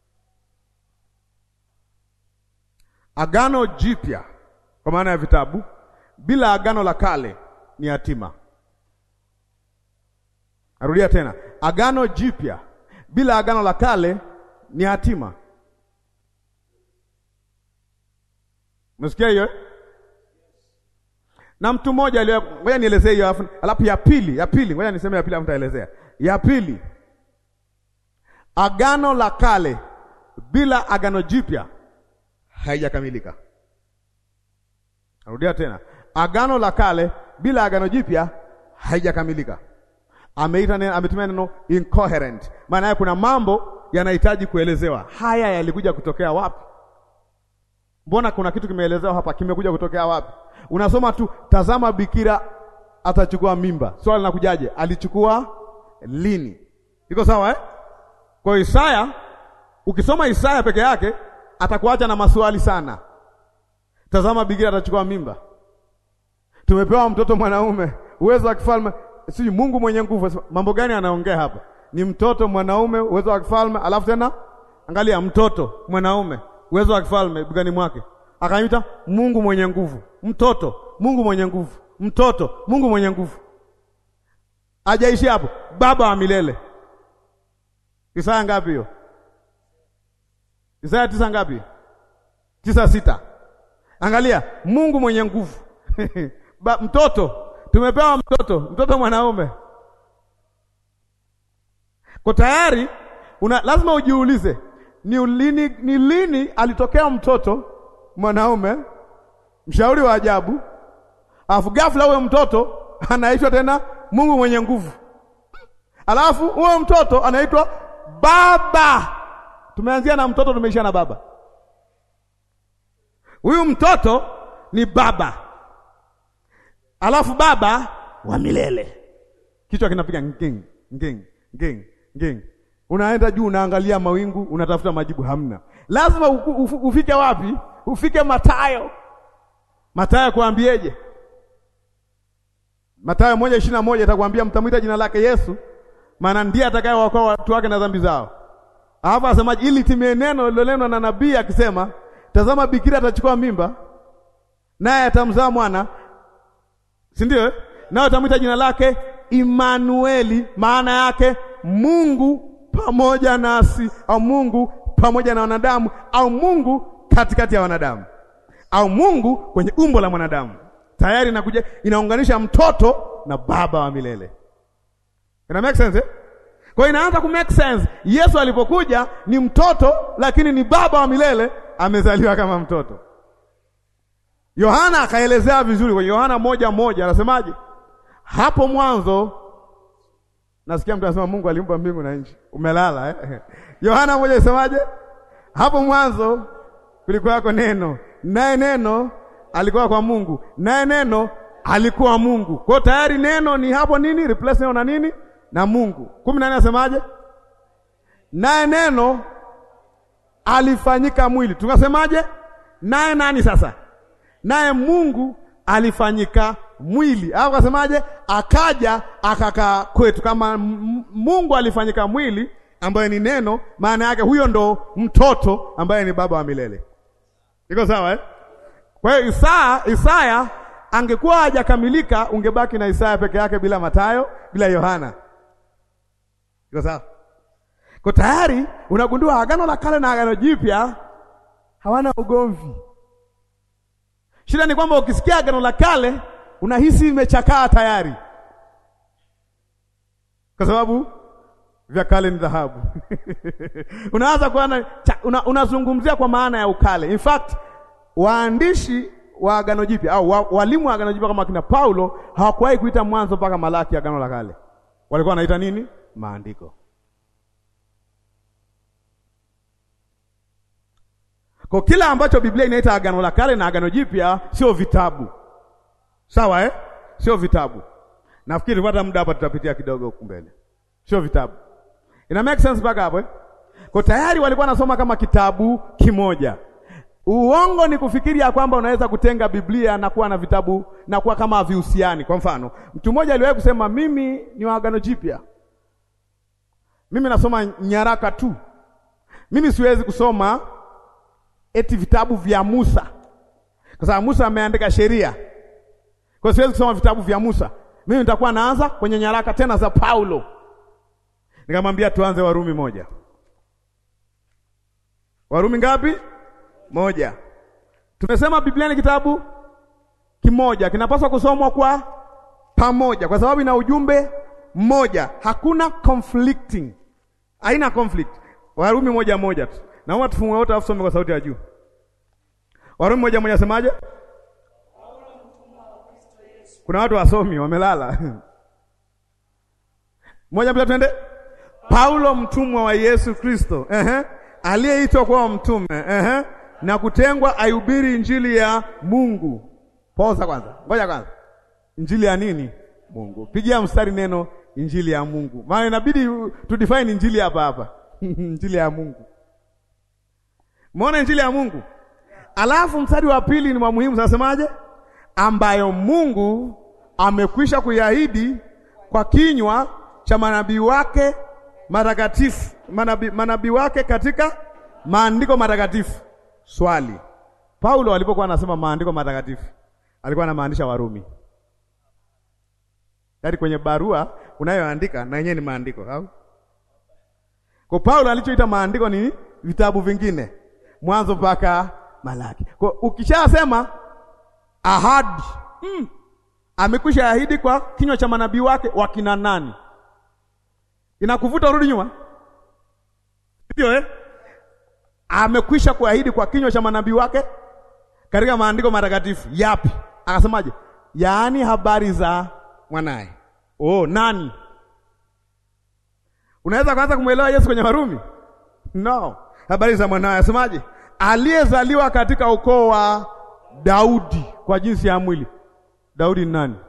Agano Jipya kwa maana ya vitabu bila Agano la Kale ni yatima. Narudia tena, Agano Jipya bila Agano la Kale ni hatima. Umesikia hiyo? Na mtu mmoja aliyo, ngoja nielezee hiyo alafu alafu ya pili, ya pili, ngoja niseme ya pili alafu nitaelezea. Ya pili, Agano la Kale bila Agano Jipya haijakamilika. Narudia tena, Agano la Kale bila Agano Jipya haijakamilika. Ameita neno, ametumia neno incoherent, maana yake kuna mambo yanahitaji kuelezewa. Haya yalikuja kutokea wapi? Mbona kuna kitu kimeelezewa hapa, kimekuja kutokea wapi? Unasoma tu, tazama bikira atachukua mimba. Swali linakujaje? Alichukua lini? Iko sawa eh? Kwa Isaya, ukisoma Isaya peke yake atakuacha na maswali sana. Tazama, bikira atachukua mimba, tumepewa mtoto mwanaume, uwezo wa kifalme, si Mungu mwenye nguvu. Mambo gani anaongea hapa? Ni mtoto mwanaume, uwezo wa kifalme, alafu tena angalia, mtoto mwanaume, uwezo wa kifalme bigani mwake, akaita Mungu mwenye nguvu, mtoto Mungu mwenye nguvu, mtoto Mungu mwenye nguvu. Hajaishi hapo, baba wa milele. Isaya ngapi hiyo? Isaya tisa ngapi? Tisa sita. Angalia, Mungu mwenye nguvu ba, mtoto tumepewa mtoto, mtoto mwanaume. Kwa tayari una lazima ujiulize ni lini, ni lini alitokea mtoto mwanaume mshauri wa ajabu, alafu ghafla huyo mtoto anaitwa tena Mungu mwenye nguvu, alafu huyo mtoto anaitwa baba. Tumeanzia na mtoto, tumeisha na baba. Huyu mtoto ni baba, alafu baba wa milele. Kichwa kinapiga nging nging nging nging, unaenda juu, unaangalia mawingu, unatafuta majibu, hamna. Lazima ufike wapi? Ufike Mathayo. Mathayo kuambieje? Mathayo moja ishirini na moja itakwambia mtamwita jina lake Yesu, maana ndiye atakayewaokoa watu wake na dhambi zao. Hapa asemaje? Ili timie neno lilonenwa na nabii akisema, tazama bikira atachukua mimba, naye atamzaa mwana, si ndio? Naye atamwita jina lake Imanueli, maana yake Mungu pamoja nasi, au Mungu pamoja na wanadamu, au Mungu katikati ya wanadamu, au Mungu kwenye umbo la mwanadamu. Tayari inakuja inaunganisha mtoto na baba wa milele. Ina make sense eh? Kwa hiyo inaanza ku make sense. Yesu alipokuja ni mtoto, lakini ni baba wa milele, amezaliwa kama mtoto. Yohana akaelezea vizuri kwenye Yohana moja moja, anasemaje? Hapo mwanzo, nasikia mtu anasema Mungu aliumba mbingu na nchi. Umelala eh? Yohana moja isemaje? Hapo mwanzo kulikuwako neno, naye neno alikuwa kwa Mungu, naye neno alikuwa Mungu. Kwa hiyo tayari neno ni hapo nini? Replace neno na nini? Na Mungu. kumi na nne asemaje? Naye neno alifanyika mwili. Tukasemaje? Naye nani sasa? Naye Mungu alifanyika mwili. Au kasemaje? Akaja akakaa kwetu. Kama Mungu alifanyika mwili, ambaye ni neno, maana yake huyo ndo mtoto ambaye ni baba wa milele. Iko sawa eh? Kwa hiyo Isaya, Isaya angekuwa hajakamilika, ungebaki na Isaya peke yake bila Mathayo, bila Yohana. Iko sawa? Kwa tayari unagundua Agano la Kale na Agano Jipya hawana ugomvi. Shida ni kwamba ukisikia Agano la Kale unahisi imechakaa tayari, kwa sababu vya kale ni dhahabu. Unaanza kuona una, unazungumzia kwa maana ya ukale. In fact waandishi wa Agano Jipya au wa, walimu wa Agano Jipya kama kina Paulo hawakuwahi kuita Mwanzo mpaka Malaki Agano la Kale. Walikuwa wanaita nini? Maandiko. Kwa kila ambacho Biblia inaita Agano la Kale na Agano Jipya sio vitabu. Sawa eh? Sio vitabu. Nafikiri tupata muda hapa tutapitia kidogo huko mbele. Sio vitabu. Ina make sense mpaka hapo eh? Kwa tayari walikuwa wanasoma kama kitabu kimoja. Uongo ni kufikiri ya kwamba unaweza kutenga Biblia na kuwa na vitabu na kuwa kama vihusiani. Kwa mfano, mtu mmoja aliwahi kusema mimi ni wa Agano Jipya, mimi nasoma nyaraka tu, mimi siwezi kusoma eti vitabu vya Musa kwa sababu Musa ameandika sheria, kwa siwezi kusoma vitabu vya Musa. Mimi nitakuwa naanza kwenye nyaraka tena za Paulo. Nikamwambia tuanze Warumi moja. Warumi ngapi? Moja. Tumesema Biblia ni kitabu kimoja, kinapaswa kusomwa kwa pamoja, kwa sababu ina ujumbe mmoja, hakuna conflicting, haina conflict. Warumi moja moja tu, naomba tufungue wote, afu some kwa sauti ya juu. Warumi moja moja, semaje? Kuna watu wasomi wamelala. Moja mbili, twende. Paulo mtumwa wa Yesu Kristo, ehe, aliyeitwa kuwa mtume, ehe na kutengwa aihubiri injili ya Mungu. Poza kwanza, ngoja kwanza, injili ya nini? Mungu. Pigia mstari neno injili ya Mungu, maana inabidi tu define injili hapa hapa injili ya Mungu. Umeona injili ya Mungu. Alafu mstari wa pili ni wa muhimu, zinasemaje? Ambayo Mungu amekwisha kuiahidi kwa kinywa cha manabii wake matakatifu, manabii manabii wake katika maandiko matakatifu. Swali, Paulo alipokuwa anasema maandiko matakatifu alikuwa anamaanisha Warumi? Yaani kwenye barua unayoandika na yenyewe ni maandiko au? Kwa Paulo alichoita maandiko ni vitabu vingine, Mwanzo mpaka Malaki. Kwa ukishasema ahadi mm, amekwisha ahidi kwa kinywa cha manabii wake wakina nani? Inakuvuta urudi nyuma, ndio eh? Amekwisha kuahidi kwa kinywa cha manabii wake katika maandiko matakatifu yapi? Akasemaje? Yaani habari za mwanaye. Oh, nani? Unaweza kuanza kumwelewa Yesu kwenye Warumi? No, habari za mwanaye. Asemaje? Aliyezaliwa katika ukoo wa Daudi kwa jinsi ya mwili. Daudi ni nani?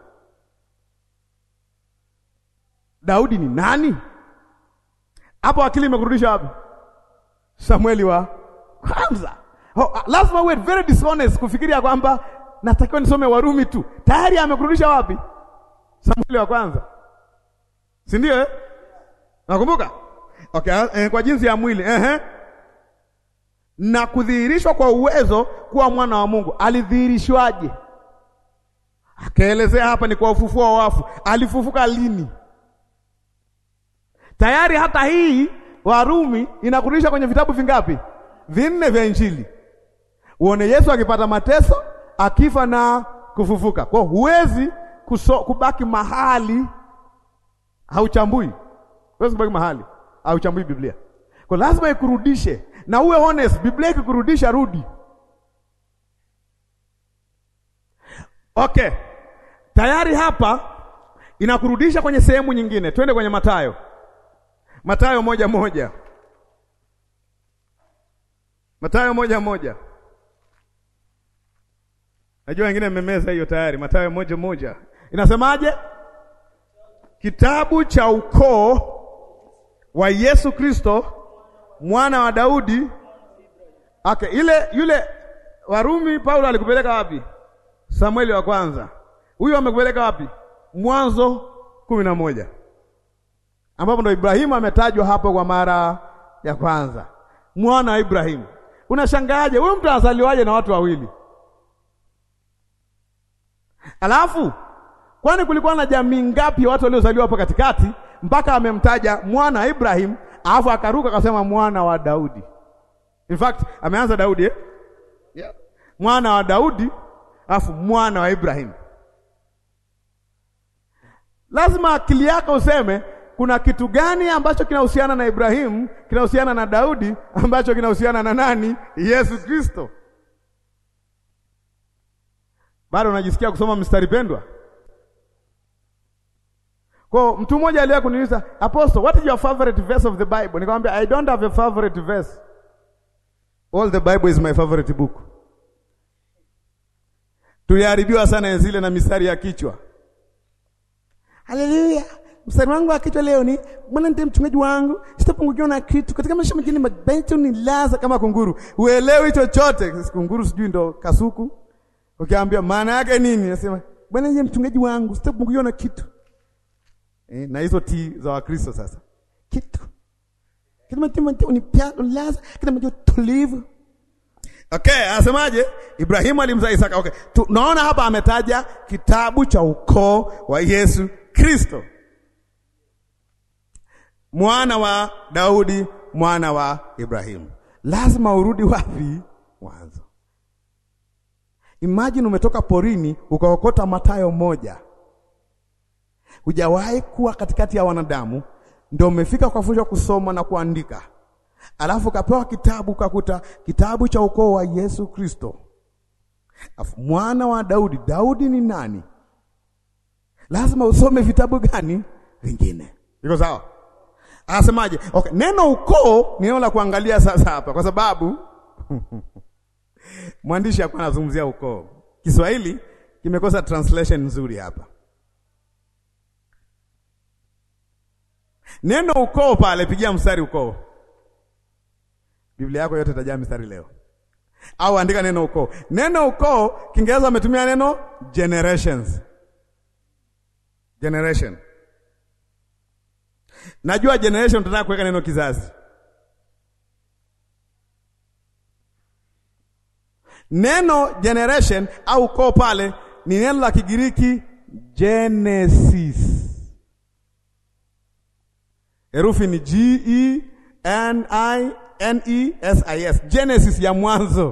Daudi ni nani? Hapo akili imekurudisha wapi? Samueli wa kwanza. Oh, lazima uwe very dishonest kufikiria kwamba natakiwa nisome Warumi tu. Tayari amekurudisha wapi? Samueli wa kwanza, si ndio eh? Nakumbuka okay, eh, kwa jinsi ya mwili eh, na kudhihirishwa kwa uwezo kuwa mwana wa Mungu. Alidhihirishwaje? Akaelezea hapa ni kwa ufufuo wa wafu. Alifufuka lini? Tayari hata hii Warumi inakurudisha kwenye vitabu vingapi? Vinne vya Injili. Uone Yesu akipata mateso, akifa na kufufuka. Kwa huwezi kuso, kubaki mahali hauchambui. Huwezi kubaki mahali hauchambui Biblia. Kwa lazima ikurudishe na uwe honest. Biblia ikikurudisha rudi. Okay. Tayari hapa inakurudisha kwenye sehemu nyingine. Twende kwenye Mathayo. Mathayo moja moja. Mathayo moja moja. Najua wengine mmemeza hiyo tayari. Mathayo moja moja inasemaje? Kitabu cha ukoo wa Yesu Kristo mwana wa Daudi. Okay, ile yule Warumi Paulo alikupeleka wapi? Samueli wa kwanza. Huyu amekupeleka wapi? Mwanzo kumi na moja ambapo ndo Ibrahimu ametajwa hapo kwa mara ya kwanza, mwana wa Ibrahimu. Unashangaaje huyu mtu anazaliwaje na watu wawili? Alafu kwani kulikuwa na jamii ngapi ya watu waliozaliwa hapo katikati mpaka amemtaja mwana wa Ibrahim, alafu akaruka akasema mwana wa Daudi. In fact ameanza Daudi eh? Yeah. Mwana wa Daudi alafu mwana wa Ibrahim. Lazima akili yako useme kuna kitu gani ambacho kinahusiana na Ibrahimu, kinahusiana na Daudi, ambacho kinahusiana na nani? Yesu Kristo. Bado unajisikia kusoma mstari pendwa? Kwa mtu mmoja aliye kuniuliza, Apostle, what is your favorite verse of the Bible? Nikamwambia I don't have a favorite verse. All the Bible is my favorite book. Tuliharibiwa sana zile na mistari ya kichwa. Haleluya. Mstari wangu wa kichwa leo ni Bwana ndiye mchungaji wangu, sitapungukiwa na kitu. Katika maisha mengine mabencho ni laza kama kunguru. Uelewi chochote. Kunguru sijui ndo kasuku. Ukiambia maana yake nini? Nasema Bwana ndiye mchungaji wangu, sitapungukiwa na kitu. Eh, na hizo ti za Wakristo sasa. Kitu. Kama kama unipia laza, kama ndio tulivu. Okay, anasemaje? Ibrahimu alimzaa Isaka. Okay. Tunaona hapa ametaja kitabu cha ukoo wa Yesu Kristo. Mwana wa Daudi, mwana wa Ibrahimu. Lazima urudi wapi? Mwanzo. Imagine umetoka porini ukaokota Mathayo moja. Hujawahi kuwa katikati ya wanadamu, ndio umefika ukafundishwa kusoma na kuandika, alafu ukapewa kitabu, ukakuta kitabu cha ukoo wa Yesu Kristo, alafu mwana wa Daudi. Daudi ni nani? Lazima usome vitabu gani vingine? Iko sawa? Anasemaje? Okay, neno ukoo ni neno la kuangalia sasa hapa, kwa sababu mwandishi hakuwa anazungumzia ukoo. Kiswahili kimekosa translation nzuri hapa. Neno ukoo pale, pigia mstari ukoo. Biblia yako yote itajaa mstari leo. au andika neno ukoo. Neno ukoo Kiingereza wametumia neno generations. Generation. Najua generation tunataka kuweka neno kizazi. Neno generation au ukoo pale ni neno la Kigiriki Genesis. Herufi ni G E N I N E S I S. Genesis ya mwanzo.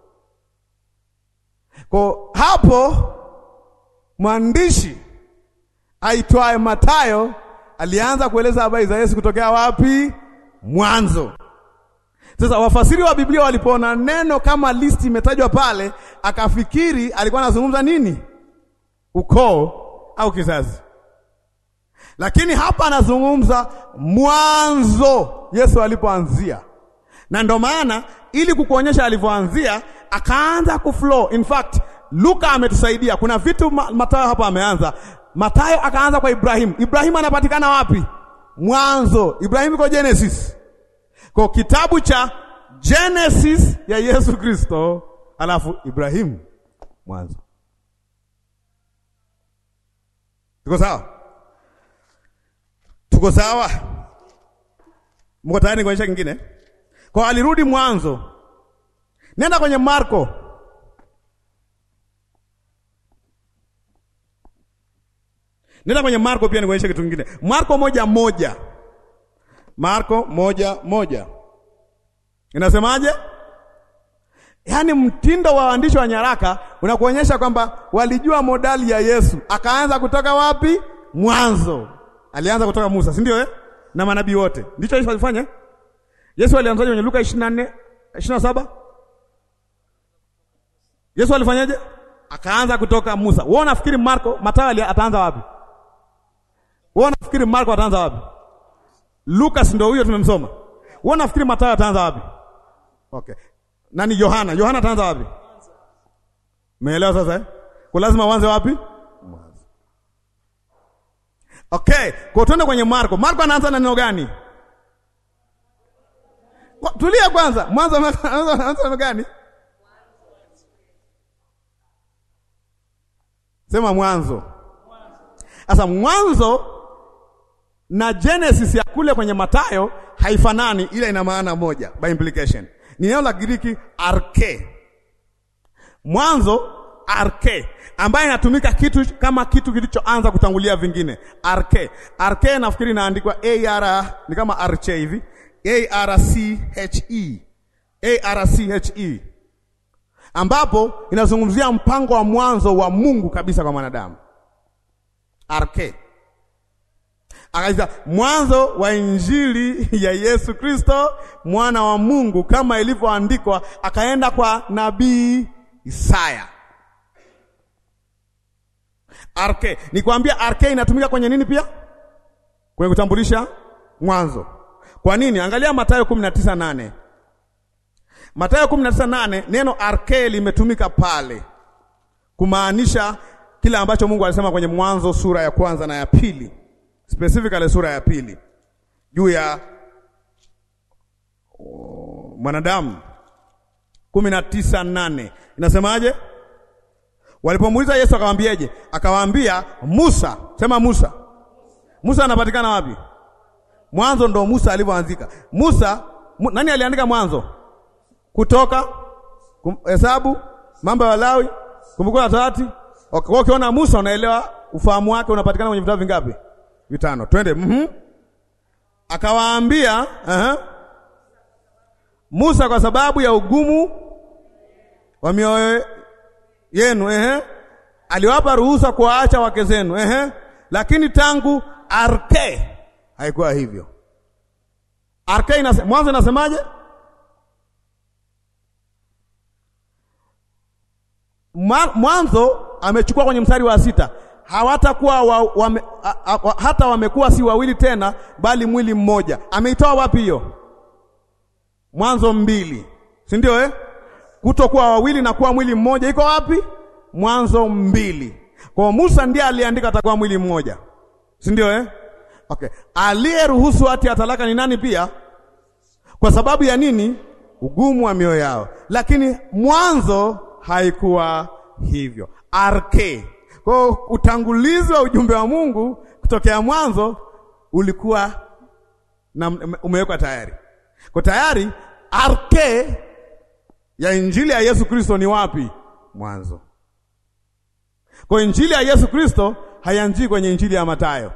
Kwa hapo mwandishi aitwaye Mathayo alianza kueleza habari za Yesu kutokea wapi? Mwanzo. Sasa wafasiri wa Biblia walipoona neno kama listi imetajwa pale, akafikiri alikuwa anazungumza nini? Ukoo au kizazi. Lakini hapa anazungumza mwanzo, Yesu alipoanzia, na ndo maana ili kukuonyesha alivyoanzia, akaanza kuflow. In fact, Luka ametusaidia. Kuna vitu Mathayo hapa ameanza. Mathayo akaanza kwa Ibrahimu. Ibrahimu anapatikana wapi? Mwanzo. Ibrahimu iko Genesis. Kwa kitabu cha Genesis ya Yesu Kristo, alafu Ibrahimu mwanzo. Tuko sawa? Tuko sawa? Mko tayari kuonyesha kingine? Kwa alirudi mwanzo. Nenda kwenye Marko. Nenda kwenye Marko pia nikuonyeshe kitu kingine. Marko moja moja. Marko moja moja. Inasemaje? Yaani mtindo wa waandishi wa nyaraka unakuonyesha kwamba walijua modali ya Yesu. Akaanza kutoka wapi? Mwanzo. Alianza kutoka Musa, si ndio eh? Na manabii wote. Ndicho Yesu alifanya? Yesu alianzaje kwenye Luka 24 27? Yesu alifanyaje? Akaanza kutoka Musa. Wewe unafikiri Marko, Mathayo ataanza wapi? Wewe unafikiri Marko ataanza wapi? Lucas ndio huyo tumemsoma. Wewe unafikiri Mathayo ataanza wapi? Okay. Nani Yohana? Yohana ataanza wapi? Umeelewa sasa eh? Kwa lazima uanze wapi? Mwanzo. Okay, kwa tuende kwenye Marko. Marko anaanza na neno gani? Kwa, tulia kwanza. Mwanzo anaanza neno gani? Sema mwanzo. Sasa mwanzo na Genesis ya kule kwenye Mathayo haifanani, ila ina maana moja by implication. Ni neno la Giriki arke, mwanzo arke, ambayo inatumika kitu kama kitu kilichoanza kutangulia vingine. Arke, arke nafikiri inaandikwa ar, ni kama arche hivi, a r c h e, a r c h e, ambapo inazungumzia mpango wa mwanzo wa Mungu kabisa kwa mwanadamu. Arke Akaiza mwanzo wa injili ya Yesu Kristo mwana wa Mungu kama ilivyoandikwa, akaenda kwa nabii Isaya. Arke, nikwambia arke inatumika kwenye nini pia? Kwenye kutambulisha mwanzo. Kwa nini? Angalia Mathayo 19:8. Mathayo 19:8 neno arke limetumika pale kumaanisha kile ambacho Mungu alisema kwenye Mwanzo sura ya kwanza na ya pili specifically sura ya pili juu ya oh, mwanadamu kumi na tisa nane inasemaje? Walipomuuliza Yesu akawaambieje? Akawaambia Musa, sema Musa. Musa anapatikana wapi? Mwanzo ndo Musa alivyoanzika. Musa mu, nani aliandika Mwanzo? Kutoka, Hesabu, Mambo ya Walawi, Kumbukumbu la Torati. Okay, ukiona Musa unaelewa ufahamu wake unapatikana kwenye vitabu vingapi? Vitano. Twende. Mhm. Akawaambia, uh-huh. Musa kwa sababu ya ugumu wa mioyo yenu, ehe, aliwapa ruhusa kuwaacha wake zenu, ehe, lakini tangu arke haikuwa hivyo. Arke inase, mwanzo inasemaje? Mwanzo amechukua kwenye mstari wa sita hawatakuwa wa, wame, a, a, a, hata wamekuwa si wawili tena, bali mwili mmoja. Ameitoa wapi hiyo? Mwanzo mbili, si ndio eh? Kutokuwa wawili na kuwa mwili mmoja iko wapi? Mwanzo mbili. Kwa Musa ndiye aliandika atakuwa mwili mmoja, si ndio eh? Okay, aliyeruhusu hati ya talaka ni nani pia? Kwa sababu ya nini? Ugumu wa mioyo yao. lakini mwanzo haikuwa hivyo. RK. Kwa hiyo utangulizi wa ujumbe wa Mungu kutokea mwanzo ulikuwa na umewekwa tayari. Kwa tayari RK ya injili ya Yesu Kristo ni wapi? Mwanzo. Kwa injili ya Yesu Kristo haianzii kwenye injili ya Mathayo.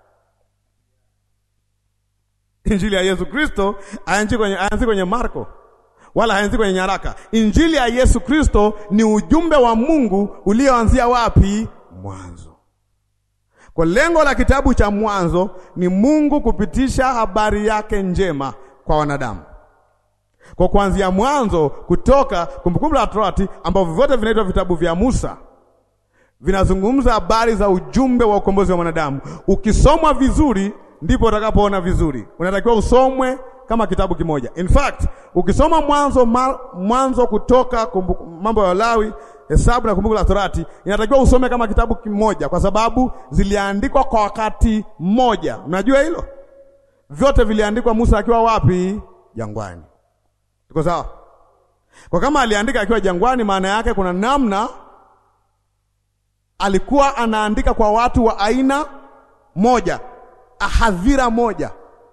Injili ya Yesu Kristo haianzii kwenye, haianzii kwenye Marko wala haianzii kwenye nyaraka. Injili ya Yesu Kristo ni ujumbe wa Mungu ulioanzia wapi? Mwanzo. Kwa lengo la kitabu cha Mwanzo ni Mungu kupitisha habari yake njema kwa wanadamu. Kwa kuanzia Mwanzo, Kutoka, Kumbukumbu la Torati, ambavyo vyote vinaitwa vitabu vya Musa, vinazungumza habari za ujumbe wa ukombozi wa mwanadamu. Ukisomwa vizuri, ndipo utakapoona vizuri. Unatakiwa usomwe kama kitabu kimoja. In fact, ukisoma Mwanzo, Mwanzo, Kutoka, Mambo ya Walawi, Hesabu na Kumbukumbu la Torati, inatakiwa usome kama kitabu kimoja, kwa sababu ziliandikwa kwa wakati mmoja. Unajua hilo? Vyote viliandikwa Musa akiwa wapi? Jangwani. Tuko sawa? Kwa kama aliandika akiwa jangwani, maana yake kuna namna alikuwa anaandika kwa watu wa aina moja, hadhira moja.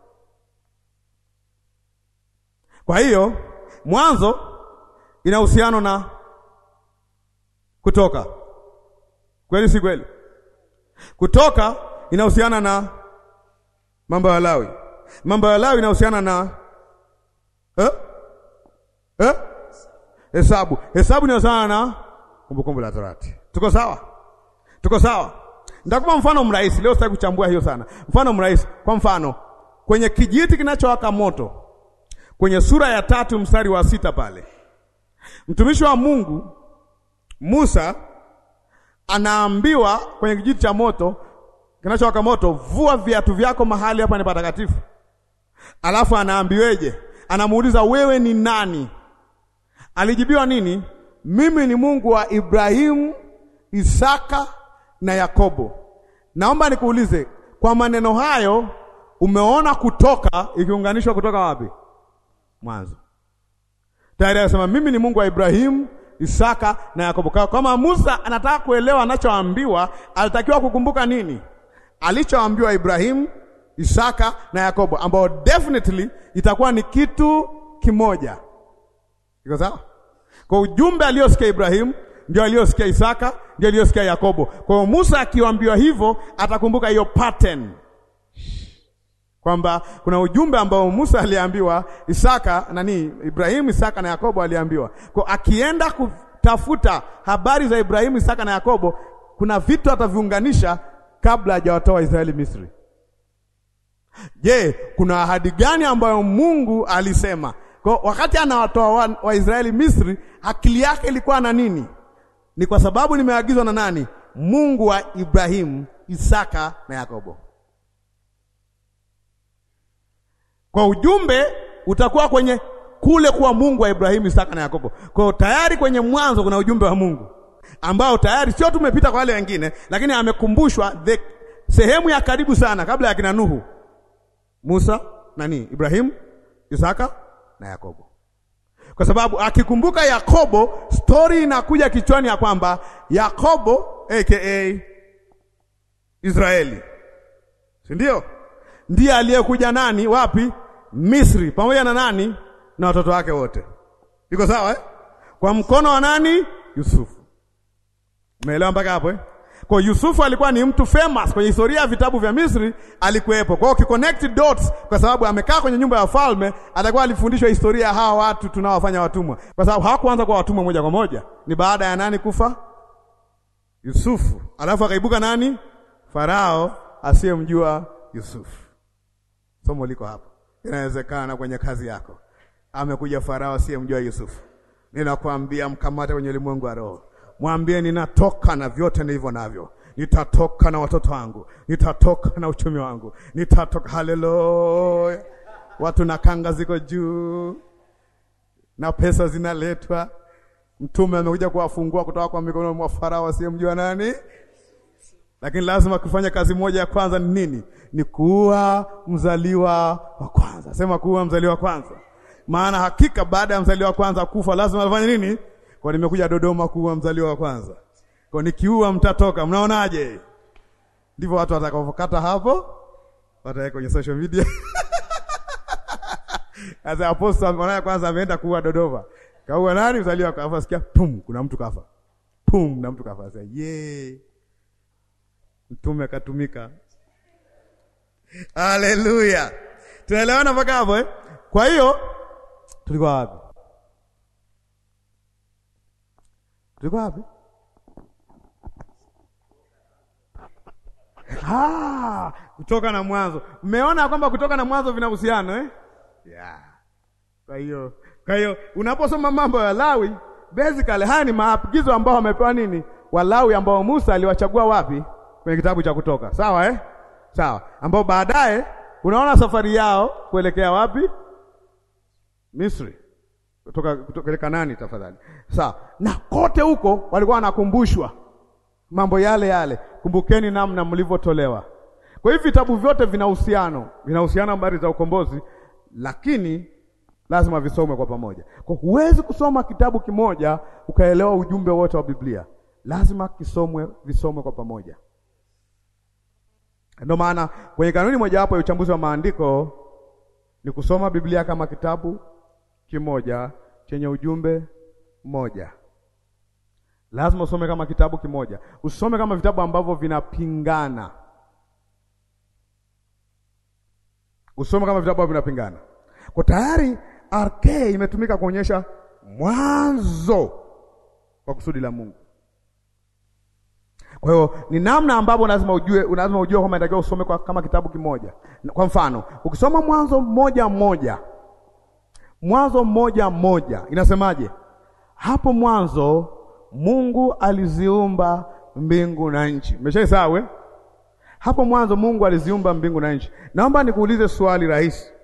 Kwa hiyo Mwanzo ina uhusiano na Kutoka, kweli si kweli? Kutoka inahusiana na Mambo ya Lawi, Mambo ya Lawi inahusiana na eh? Eh? Hesabu, Hesabu inahusiana na Kumbukumbu la Torati. Tuko sawa? Tuko sawa? Nitakupa mfano mrahisi leo, sitaki kuchambua hiyo sana. Mfano mrahisi, kwa mfano kwenye kijiti kinachowaka moto kwenye sura ya tatu mstari wa sita pale mtumishi wa Mungu Musa anaambiwa kwenye kijiti cha moto kinachowaka moto, vua viatu vyako, mahali hapa ni patakatifu. Alafu anaambiweje? Anamuuliza, wewe ni nani? Alijibiwa nini? Mimi ni Mungu wa Ibrahimu, Isaka na Yakobo. Naomba nikuulize, kwa maneno hayo umeona kutoka ikiunganishwa kutoka wapi? Mwanzo. Tayari anasema mimi ni Mungu wa Ibrahimu, Isaka na Yakobo. Kama Musa anataka kuelewa anachoambiwa, alitakiwa kukumbuka nini? Alichoambiwa Ibrahimu, Isaka na Yakobo, ambao definitely itakuwa ni kitu kimoja. Iko sawa? Kwa ujumbe aliosikia Ibrahimu ndio aliosikia Isaka, ndio aliosikia Yakobo. Kwa hiyo Musa akiambiwa hivyo, atakumbuka hiyo pattern kwamba kuna ujumbe ambao Musa aliambiwa, Isaka nani, Ibrahimu, Isaka na Yakobo aliambiwa. Kwa akienda kutafuta habari za Ibrahimu, Isaka na Yakobo, kuna vitu ataviunganisha kabla hajawatoa Israeli Misri. Je, kuna ahadi gani ambayo Mungu alisema? Kwa wakati anawatoa Waisraeli wa Misri, akili yake ilikuwa na nini? Ni kwa sababu nimeagizwa na nani? Mungu wa Ibrahimu, Isaka na Yakobo. Kwa ujumbe utakuwa kwenye kule kuwa Mungu wa Ibrahimu, Isaka na Yakobo. Kwa hiyo tayari kwenye mwanzo kuna ujumbe wa Mungu ambao tayari sio tumepita kwa wale wengine, lakini amekumbushwa the sehemu ya karibu sana kabla ya kina Nuhu, Musa, nani, Ibrahimu, Isaka na Yakobo. Kwa sababu akikumbuka Yakobo, stori inakuja kichwani ya kwamba Yakobo aka Israeli, si ndio? Ndiye aliyekuja nani wapi? Misri, pamoja na nani? Na watoto wake wote. Iko sawa eh? Kwa mkono wa nani? Yusufu. Umeelewa mpaka hapo eh? Kwa Yusufu alikuwa ni mtu famous kwenye historia ya vitabu vya Misri, alikuwepo. Kwa hiyo ukiconnect dots, kwa sababu amekaa kwenye nyumba ya falme, atakuwa alifundishwa historia ya hawa watu tunaowafanya watumwa, kwa sababu hawakuanza kwa watumwa moja kwa moja. Ni baada ya nani kufa? Yusufu. Alafu akaibuka nani? Farao asiyemjua Yusufu. Somo liko hapo. Inawezekana kwenye kazi yako amekuja Farao asiyemjua Yusufu. Ninakwambia mkamate kwenye ulimwengu wa roho, mwambie ninatoka na vyote nilivyo navyo, nitatoka na watoto wangu, nitatoka na uchumi wangu, nitatoka. Haleluya! Watu na kanga ziko juu na pesa zinaletwa. Mtume amekuja kuwafungua kutoka kwa mikono mwa Farao asiyemjua nani lakini lazima kufanya kazi moja ya kwanza ni nini? Ni kuwa mzaliwa wa kwanza. Sema kuwa mzaliwa wa kwanza. maana hakika baada ya mzaliwa wa kwanza kufa lazima afanye nini? Kwa nimekuja Dodoma kuua mzaliwa wa kwanza, kwa nikiua mtatoka. Mnaonaje? Ndivyo watu watakapokata hapo, wataweka kwenye social media Asa aposta mwana kwanza ameenda kuua Dodoma. Kaua nani mzaliwa kafa sikia pum kuna mtu kafa. Pum na mtu kafa. Sasa ye. Mtume akatumika. Haleluya. Tunaelewana mpaka hapo eh? Kwa hiyo tulikuwa wapi? Tulikuwa wapi? Ah, kutoka na mwanzo. Mmeona kwamba kutoka na mwanzo vina uhusiano eh? Yeah. Kwa hiyo kwa hiyo unaposoma mambo ya Lawi, basically haya ni maagizo ambao wamepewa nini? Walawi ambao Musa aliwachagua wapi? Kwenye kitabu cha Kutoka. Sawa eh? Sawa. Ambao baadaye unaona safari yao kuelekea wapi? Misri. Kutoka kutoka Kanani tafadhali. Sawa. Na kote huko walikuwa wanakumbushwa mambo yale yale. Kumbukeni namna mlivyotolewa. Kwa hiyo vitabu vyote vina uhusiano, vina uhusiano habari za ukombozi lakini lazima visomwe kwa pamoja. Kwa huwezi kusoma kitabu kimoja ukaelewa ujumbe wote wa Biblia, lazima kisomwe, visomwe kwa pamoja. Ndio maana kwenye kanuni mojawapo ya uchambuzi wa maandiko ni kusoma Biblia kama kitabu kimoja chenye ujumbe mmoja. Lazima usome kama kitabu kimoja, usome kama vitabu ambavyo vinapingana usome kama vitabu vinapingana. Kwa tayari RK imetumika kuonyesha mwanzo wa kusudi la Mungu. Kwa hiyo ni namna ambapo lazima ujue, lazima ujue kwamba inatakiwa usome kwa kama kitabu kimoja. Kwa mfano, ukisoma Mwanzo mmoja mmoja, Mwanzo mmoja mmoja inasemaje? Hapo mwanzo Mungu aliziumba mbingu na nchi. Umeshaisahau eh? Hapo mwanzo Mungu aliziumba mbingu na nchi. Naomba nikuulize swali rahisi.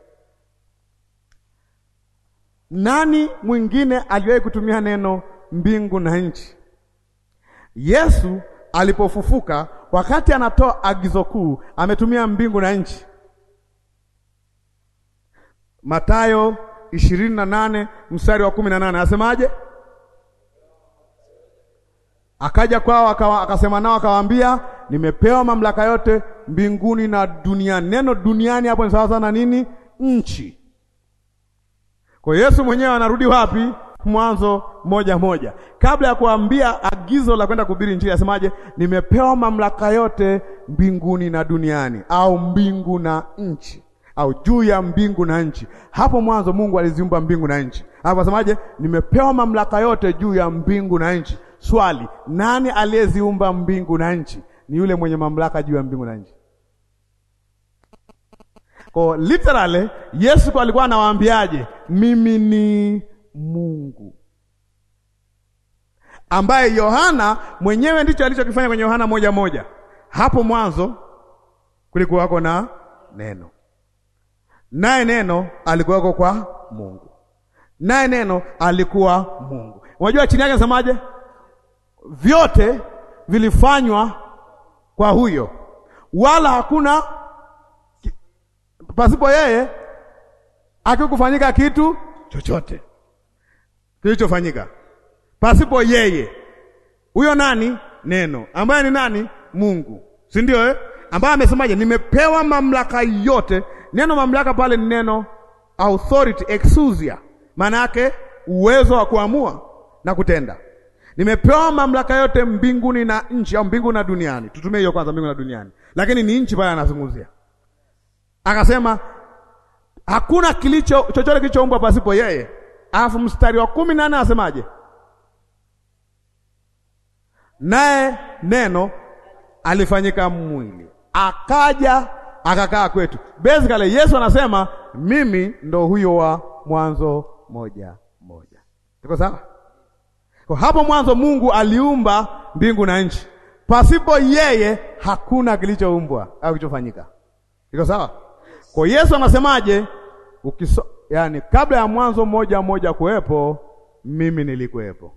Nani mwingine aliwahi kutumia neno mbingu na nchi? Yesu alipofufuka, wakati anatoa agizo kuu, ametumia mbingu na nchi. Mathayo ishirini na nane mstari wa kumi na nane anasemaje? Akaja kwao akawa, akasema nao akawaambia, nimepewa mamlaka yote mbinguni na duniani. Neno duniani hapo ni sawa sana nini? Nchi. Kwa Yesu mwenyewe anarudi wapi? Mwanzo moja moja, kabla ya kuambia agizo la kwenda kuhubiri Injili, asemaje? Nimepewa mamlaka yote mbinguni na duniani, au mbingu na nchi, au juu ya mbingu na nchi. Hapo mwanzo Mungu aliziumba mbingu na nchi, hapo asemaje? Nimepewa mamlaka yote juu ya mbingu na nchi. Swali, nani aliyeziumba mbingu na nchi? Ni yule mwenye mamlaka juu ya mbingu na nchi. Kwa literally Yesu kwa alikuwa anawaambiaje? Mimi ni Mungu, ambaye Yohana mwenyewe ndicho alichokifanya kwenye Yohana moja moja. Hapo mwanzo kulikuwako na neno, naye neno alikuwako kwa Mungu, naye neno alikuwa Mungu. Unajua chini yake nasemaje? Vyote vilifanywa kwa huyo, wala hakuna pasipo yeye akikufanyika kitu chochote kilichofanyika pasipo yeye. Huyo nani? Neno ambaye ni nani? Mungu, si ndio eh? Ambaye amesemaje? Nimepewa mamlaka yote. Neno mamlaka pale ni neno authority, exousia, maana yake uwezo wa kuamua na kutenda. Nimepewa mamlaka yote mbinguni na nchi, au mbingu na duniani. Tutumie hiyo kwanza, mbingu na duniani, lakini ni nchi pale anazungumzia. Akasema hakuna kilicho chochote kilichoumbwa pasipo yeye. Alafu mstari wa kumi na nne anasemaje? Naye neno alifanyika mwili akaja akakaa kwetu. Basically Yesu anasema mimi ndo huyo wa Mwanzo moja moja. Tuko sawa? Kwa hapo mwanzo Mungu aliumba mbingu na nchi, pasipo yeye hakuna kilichoumbwa au kilichofanyika. Iko sawa? Kwa Yesu anasemaje? Ukiso, yani kabla ya mwanzo mmoja mmoja kuwepo, mimi nilikuwepo.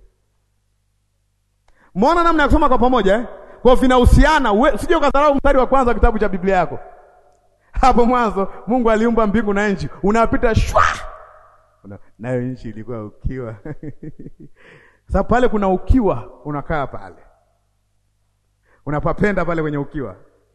Muona namna ya kusoma kwa pamoja eh? Kwa vinahusiana, usije ukadharau mstari wa kwanza kitabu cha Biblia yako. Hapo mwanzo Mungu aliumba mbingu na nchi, unapita shwa, nayo nchi ilikuwa ukiwa. Sasa pale kuna ukiwa, unakaa pale, unapapenda pale kwenye ukiwa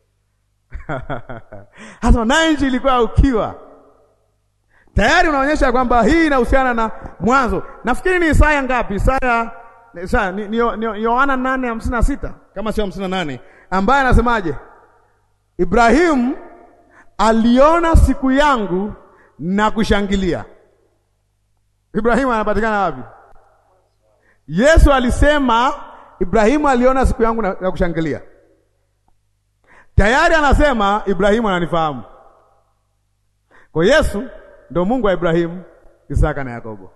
hasa nayo nchi ilikuwa ukiwa. Tayari unaonyesha kwamba hii inahusiana na mwanzo. Nafikiri ni Isaya ngapi? Isaya Isaya ni ni Yohana nane hamsini na sita kama sio hamsini na nane ambaye anasemaje? Ibrahimu aliona siku yangu na kushangilia. Ibrahimu anapatikana wapi? Yesu alisema Ibrahimu aliona siku yangu na, na kushangilia. Tayari anasema Ibrahimu ananifahamu. Kwa Yesu ndio Mungu wa Ibrahimu, Isaka na Yakobo.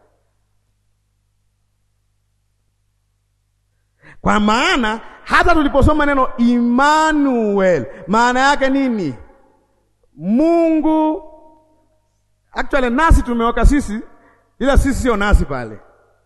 Kwa maana hata tuliposoma neno Emmanuel, maana yake nini? Mungu actually, nasi tumeweka sisi, ila sisi sio nasi pale.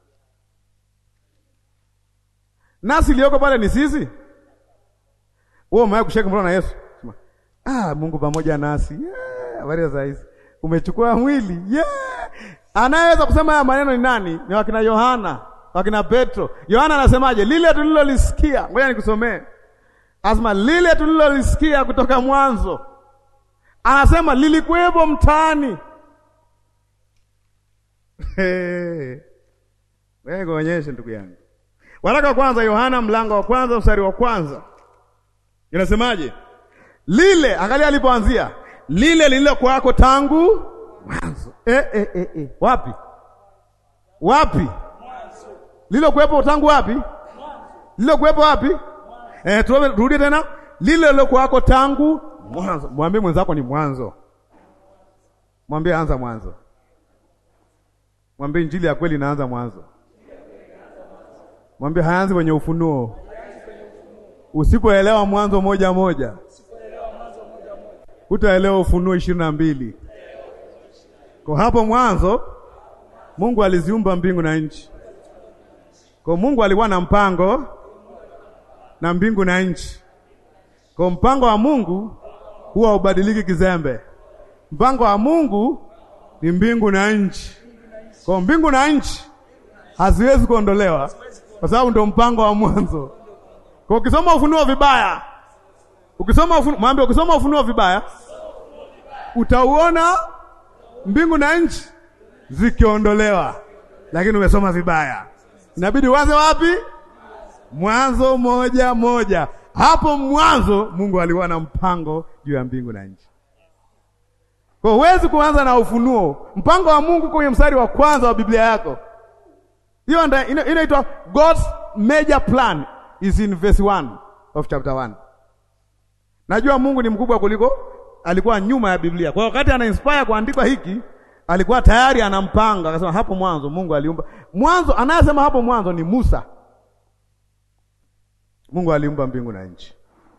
Nasi iliyoko pale ni sisi. Wewe umewahi kushika mkono na Yesu? Sema, ah, Mungu pamoja nasi. Habari yeah, za hizi. Umechukua mwili. Yeah. Anayeweza kusema haya maneno ni nani? Ni wakina Yohana, wakina Petro. Yohana anasemaje? Lile tulilolisikia. Ngoja nikusomee. Asema lile tulilolisikia kutoka mwanzo. Anasema lilikuwepo mtaani. Wewe kuonyeshe ndugu yangu. Waraka wa kwanza Yohana mlango wa kwanza mstari wa kwanza. Inasemaje? Lile, angalia alipoanzia. Lile lililokuwako tangu mwanzo. Eh, eh, eh, eh. Wapi? Wapi? Lililokuwepo tangu wapi? Lililokuwepo wapi? Eh, turudie tena. Lile lililokuwako tangu mwanzo. Mwambie mwenzako ni mwanzo. Mwambie anza mwanzo. Mwambie injili ya kweli inaanza mwanzo. Mwambie haanzi kwenye ufunuo. Usipoelewa mwanzo moja moja, utaelewa ufunuo ishirini na mbili. Kwa hapo mwanzo Mungu aliziumba mbingu na nchi. Kwa Mungu alikuwa na mpango na mbingu na nchi. Kwa mpango wa Mungu huwa ubadiliki kizembe. Mpango wa Mungu ni mbingu na nchi. Kwa mbingu na nchi haziwezi kuondolewa kwa sababu ndio mpango wa mwanzo. Kwa ukisoma ufunuo vibaya, ukisoma ufunuo, mwambie ukisoma ufunuo vibaya, utauona mbingu na nchi zikiondolewa, lakini umesoma vibaya. Inabidi uanze wapi? Mwanzo moja moja. Hapo mwanzo Mungu alikuwa na mpango juu ya mbingu na nchi. Kwa huwezi kuanza na ufunuo. Mpango wa Mungu kwenye mstari wa kwanza wa Biblia yako, hiyo ndio inaitwa God's major plan is in verse 1 of chapter 1. Najua Mungu ni mkubwa kuliko alikuwa nyuma ya Biblia. Kwa wakati ana inspire kuandikwa hiki, alikuwa tayari anampanga, akasema hapo mwanzo Mungu aliumba. Mwanzo anayesema hapo mwanzo ni Musa. Mungu aliumba mbingu na nchi.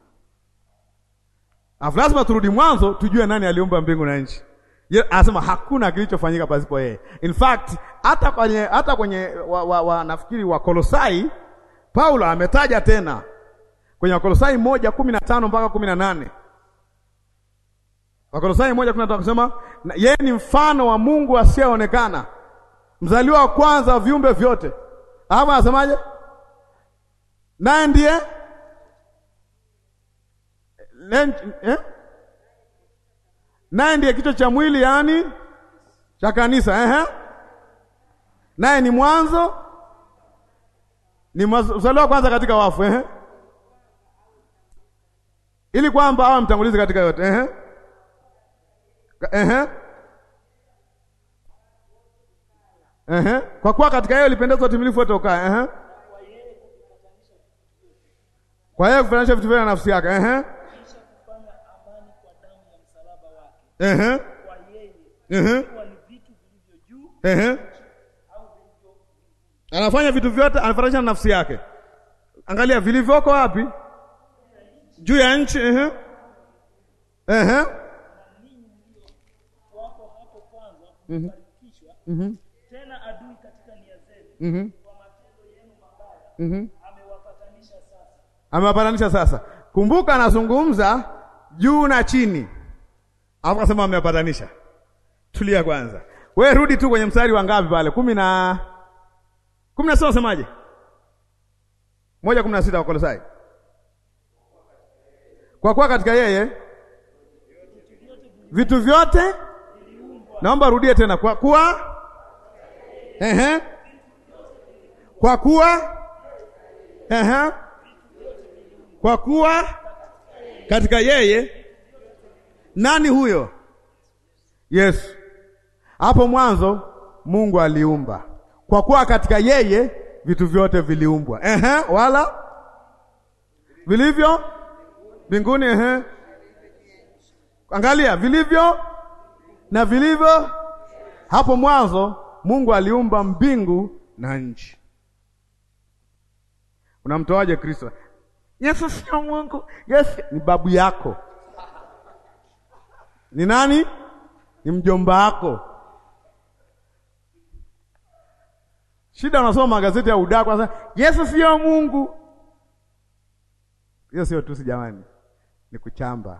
Afu lazima turudi mwanzo tujue nani aliumba mbingu na nchi. Anasema hakuna kilichofanyika pasipo yeye. In fact, hata kwenye hata kwenye wa, wa, wa, nafikiri wa Kolosai Paulo ametaja tena kwenye Wakolosai moja kumi na tano mpaka kumi na nane Wakolosai moja kumi na tano kusema yeye ni mfano wa Mungu asiyeonekana, mzaliwa wa kwanza wa viumbe vyote. Hapo anasemaje? Naye ndiye eh? naye ndiye kichwa cha mwili, yaani cha kanisa eh? naye ni mwanzo ni mzaliwa wa kwanza katika wafu eh? ili kwamba awe mtangulizi katika yote eh? Eh? Eh? Kwa kuwa katika yeye ulipendezwa utimilifu wote ukae eh? Kwa yeye kufananisha vitu vyote na nafsi yake eh? Eh? Eh? Eh? Anafanya vitu vyote anafananisha na nafsi yake. Angalia vilivyoko wapi? Juu ya nchi eh? Eh? Mhm. Mhm. Tena adui katika nia zenu Mhm. kwa matendo yenu mabaya Mhm. amewapatanisha sasa. Amewapatanisha sasa. Kumbuka anazungumza juu na chini, alafu akasema amewapatanisha. Tulia kwanza. Wewe rudi tu kwenye mstari wa ngapi pale? kumi na kumi na sita unasemaje? moja kumi na sita Wakolosai. Kwa kuwa katika yeye vitu vyote, naomba rudie tena, kwa kuwa ehe, kwa kuwa ehe, kwa kuwa katika yeye. Nani huyo? Yesu. Hapo mwanzo Mungu aliumba, kwa kuwa katika yeye vitu vyote viliumbwa. Ehe, wala vilivyo mbinguni, ehe, angalia vilivyo na vilivyo. Hapo mwanzo Mungu aliumba mbingu na nchi. Unamtoaje Kristo? Yesu sio Mungu. Yesu ni babu yako. Ni nani? Ni mjomba wako. Shida unasoma magazeti ya udaku sasa, Yesu sio Mungu. Hiyo sio tusi jamani, ni kuchamba.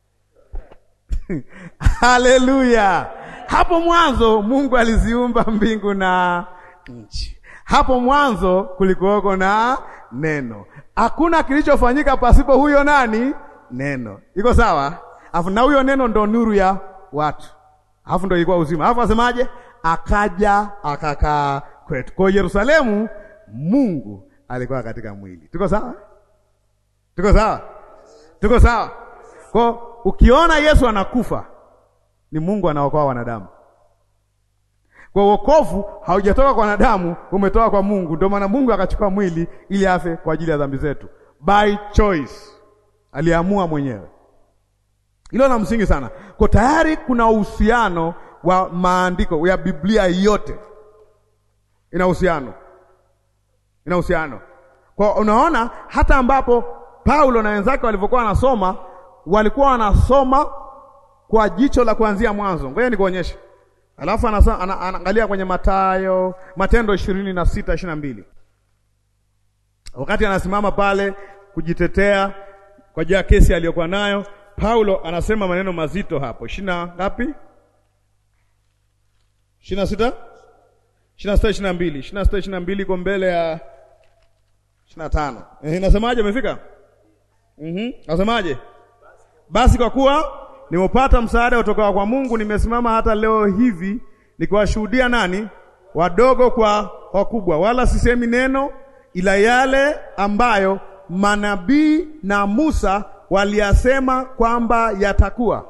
Haleluya! Hapo mwanzo Mungu aliziumba mbingu na nchi. Hapo mwanzo kulikuwako na neno. Hakuna kilichofanyika pasipo huyo nani? Neno. Iko sawa? Alafu na huyo neno ndo nuru ya watu, alafu ndo ilikuwa uzima. Alafu asemaje? Akaja akakaa kwetu. Kwa Yerusalemu Mungu alikuwa katika mwili. Tuko sawa? Tuko sawa? Tuko sawa? Kwa ukiona Yesu anakufa ni Mungu anaokoa wanadamu. Kwa wokovu haujatoka kwa wanadamu, umetoka kwa Mungu. Ndio maana Mungu akachukua mwili ili afe kwa ajili ya dhambi zetu. By choice. Aliamua mwenyewe. Hilo la msingi sana. Kwa tayari kuna uhusiano wa maandiko ya Biblia yote. Ina uhusiano. Ina uhusiano. Kwa unaona hata ambapo Paulo na wenzake walivyokuwa wanasoma, walikuwa wanasoma kwa jicho la kuanzia mwanzo. Ngoja nikuonyeshe. Alafu anaangalia kwenye Mathayo, Matendo ishirini na sita ishirini na mbili wakati anasimama pale kujitetea kwa ajili ya kesi aliyokuwa nayo, Paulo anasema maneno mazito hapo. ishirini na ngapi? ishirini na sita ishirini na sita ishirini na mbili ishirini na sita ishirini na mbili iko mbele ya ishirini na tano Eh, inasemaje? Umefika? Mhm, nasemaje? Basi kwa kuwa nimepata msaada kutoka kwa Mungu, nimesimama hata leo hivi nikiwashuhudia nani? Wadogo kwa wakubwa, wala sisemi neno ila yale ambayo manabii na Musa waliyasema kwamba yatakuwa.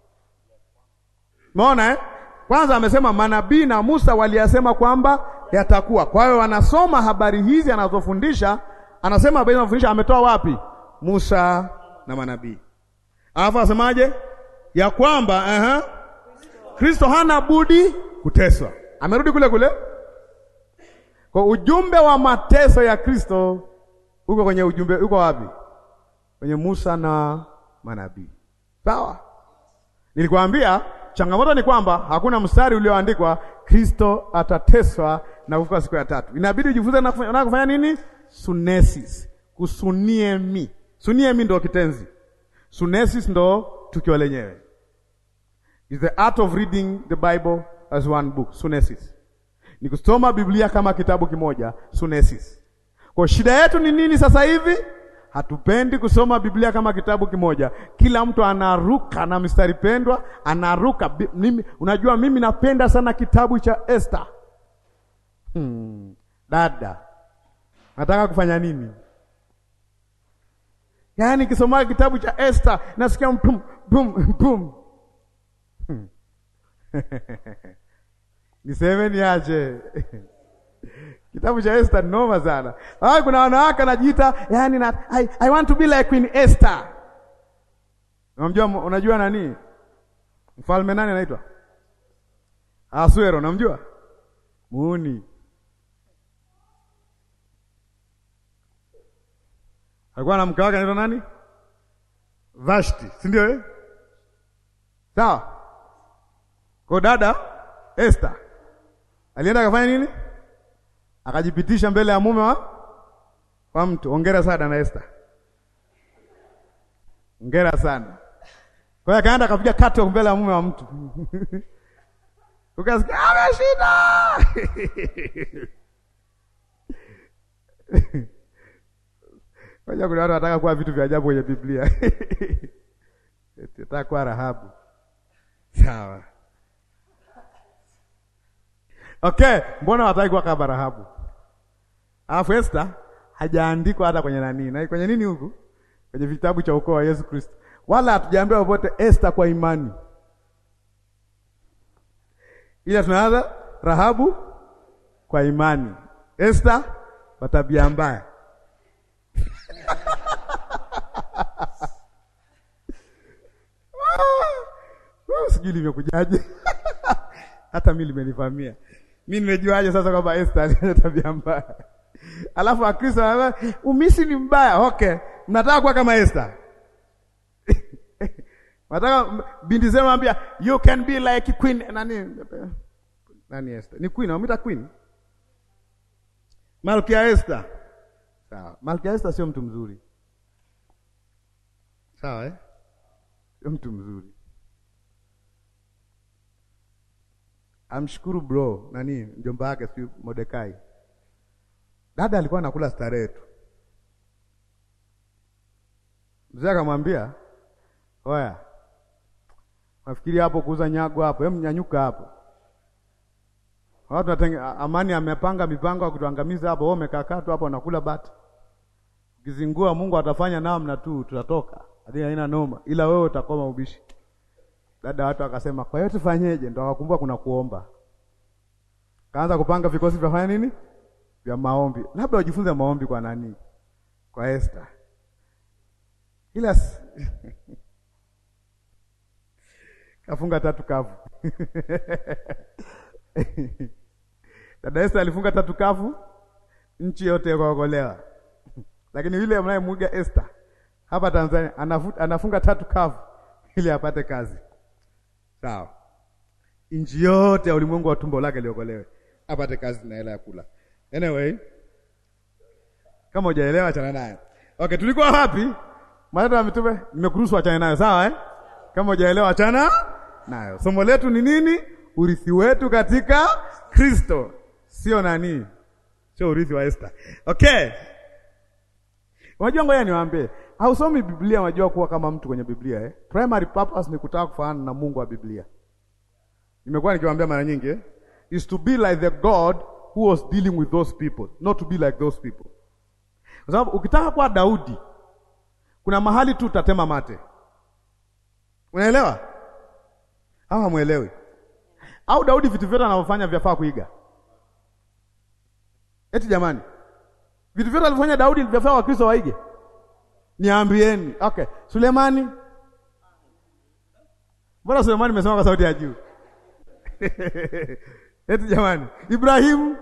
Umeona eh? Kwanza amesema manabii na Musa waliyasema kwamba yatakuwa. Kwa hiyo anasoma habari hizi anazofundisha, anasema habari anazofundisha ametoa wapi? Musa na manabii. Alafu asemaje? Ya kwamba aha, Kristo hana budi kuteswa. Amerudi kule kule. Kwa ujumbe wa mateso ya Kristo uko kwenye ujumbe, uko wapi? Kwenye Musa na manabii. Sawa? Nilikwambia changamoto ni kwamba hakuna mstari ulioandikwa Kristo atateswa na kufufuka siku ya tatu. Inabidi ujifunze na kufanya, na kufanya nini? Sunesis. Kusunie mi. Sunie mi ndo kitenzi. Sunesis ndo tukio lenyewe. Is the art of reading the Bible as one book. Sunesis. Ni kusoma Biblia kama kitabu kimoja, sunesis. Kwa shida yetu ni nini sasa hivi? Hatupendi kusoma Biblia kama kitabu kimoja. Kila mtu anaruka na mstari pendwa, anaruka. Bi- Mimi, unajua mimi napenda sana kitabu cha Esther. Hmm. Dada, nataka kufanya nini? Yaani kisoma kitabu cha Esther nasikia mpum pum pum. Hmm. Niseme niache. Kitabu cha Esther noma sana. Ah, kuna wanawake anajiita yani na, I, I want to be like Queen Esther. Unamjua unajua nani? Mfalme nani anaitwa? Asuero, unamjua? Muuni. Alikuwa na mke wake anaitwa nani? Vashti, si ndio eh? Sawa. Kwa dada Esther alienda akafanya nini? Akajipitisha mbele ya mume wa wa mtu. Hongera sana na Esther, hongera sana. Kwa hiyo akaenda akapiga kato mbele ya mume wa mtu ukasikia ameshinda. Moja, kuna watu wanataka kuwa vitu vya ajabu kwenye Biblia nataka kuwa Rahabu. Sawa, okay. Mbona wataki kuwa kama Rahabu? Alafu Esther hajaandikwa hata kwenye nani na kwenye nini huku kwenye vitabu cha ukoo wa Yesu Kristo, wala hatujaambiwa popote Esther kwa imani, ila tunaanza Rahabu kwa imani, Esther kwa tabia mbaya. Sijui limekujaje hata mi limenivamia. Mi nimejuaje sasa kwamba Esther alina tabia mbaya? Alafu Wakristo wanasema umisi ni mbaya. Okay, mnataka kuwa kama Esther nataka binti zenu ambia you can be like queen nani nani Esther ni queen, wamita queen Malkia Esther. Sawa, Malkia Esther sio mtu mzuri, sawa eh? Sio mtu mzuri. Amshukuru bro nani mjomba wake si Mordekai. Dada alikuwa anakula starehe tu, mzee akamwambia oya, nafikiri hapo kuuza nyago hapo, hem, nyanyuka hapo. Watu watenge, Amani amepanga mipango ya kutuangamiza hapo, wewe umekaa tu hapo unakula bata. Ukizingua Mungu atafanya namna tu, tutatoka hadi haina noma, ila wewe utakoma ubishi. Dada watu akasema, kwa hiyo tufanyeje? Ndo akakumbuka kuna kuomba, kaanza kupanga vikosi vya fanya nini, vya maombi. Labda wajifunze maombi kwa nani? Kwa Esther, ila kafunga tatu kavu Dada Esther alifunga tatu kavu, nchi yote ikaokolewa. Lakini yule mnayemwiga Esther hapa Tanzania anafu, anafunga tatu kavu ili apate kazi. Sawa, nchi yote ya ulimwengu wa tumbo lake liokolewe, apate kazi na hela ya kula. Anyway, kama hujaelewa achana nayo. Okay, tulikuwa wapi? Matendo ya Mitume, nimekuruhusu achana nayo, sawa eh? Kama hujaelewa achana nayo. Somo letu ni nini? Urithi wetu katika Kristo, sio nani, sio urithi wa Esther. Okay, unajua, ngoja niwaambie, hausomi Biblia unajua kuwa kama mtu kwenye Biblia eh? Primary purpose ni kutaka kufanana na Mungu wa Biblia. Nimekuwa nikiwaambia mara nyingi eh? is to be like the God who was dealing with those people, not to be like those people. Kwa sababu ukitaka kuwa Daudi, kuna mahali tu utatema mate. Unaelewa au hamwelewi? Au Daudi vitu vyote anavyofanya vyafaa kuiga? Eti jamani, vitu vyote alivyofanya Daudi vyafaa Wakristo waige? Niambieni. Okay, Sulemani, mbona Sulemani nimesema kwa sauti ya juu? Eti jamani, Ibrahimu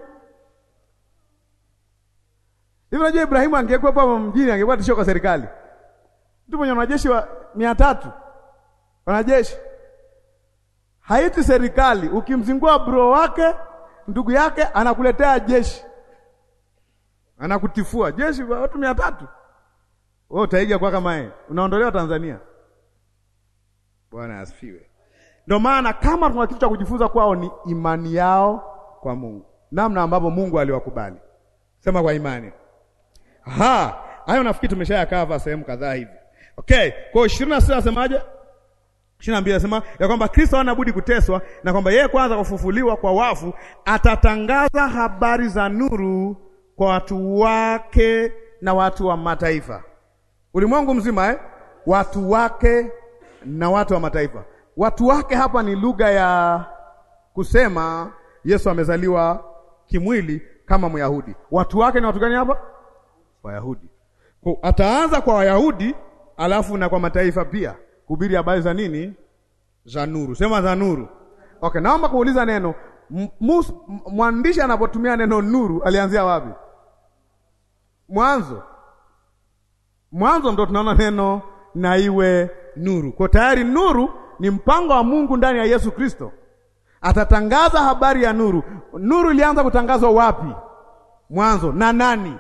hivi, unajua Ibrahimu angekuwa hapa mjini angekuwa tishio kwa serikali. Mtu mwenye wanajeshi wa mia tatu wanajeshi haiti serikali. Ukimzingua bro wake ndugu yake anakuletea jeshi, anakutifua jeshi wa watu mia tatu wewe utaiga kwa kama yeye, unaondolewa Tanzania. Bwana asifiwe. Ndio maana kama tuna kitu cha kujifunza kwao ni imani yao kwa Mungu, namna ambavyo Mungu aliwakubali. Sema kwa imani. Aha, hayo nafikiri tumeshayakava sehemu kadhaa hivi. Okay, kwa ishirini na sita nasemaje? ishirini na mbili nasema ya kwamba Kristo hana budi kuteswa na kwamba yeye kwanza kufufuliwa kwa wafu atatangaza habari za nuru kwa watu wake na watu wa mataifa, ulimwengu mzima eh? Watu wake na watu wa mataifa. Watu wake hapa ni lugha ya kusema Yesu amezaliwa kimwili kama Myahudi. Watu wake ni watu gani hapa? Wayahudi. Kwa ataanza kwa Wayahudi alafu na kwa mataifa pia kuhubiri habari za nini? Za nuru. Sema za nuru. Okay, naomba kuuliza neno mwandishi anapotumia neno nuru alianzia wapi? Mwanzo. Mwanzo ndo tunaona neno na iwe nuru. Kwa tayari nuru ni mpango wa Mungu ndani ya Yesu Kristo. Atatangaza habari ya nuru. Nuru ilianza kutangazwa wapi? Mwanzo. Na nani?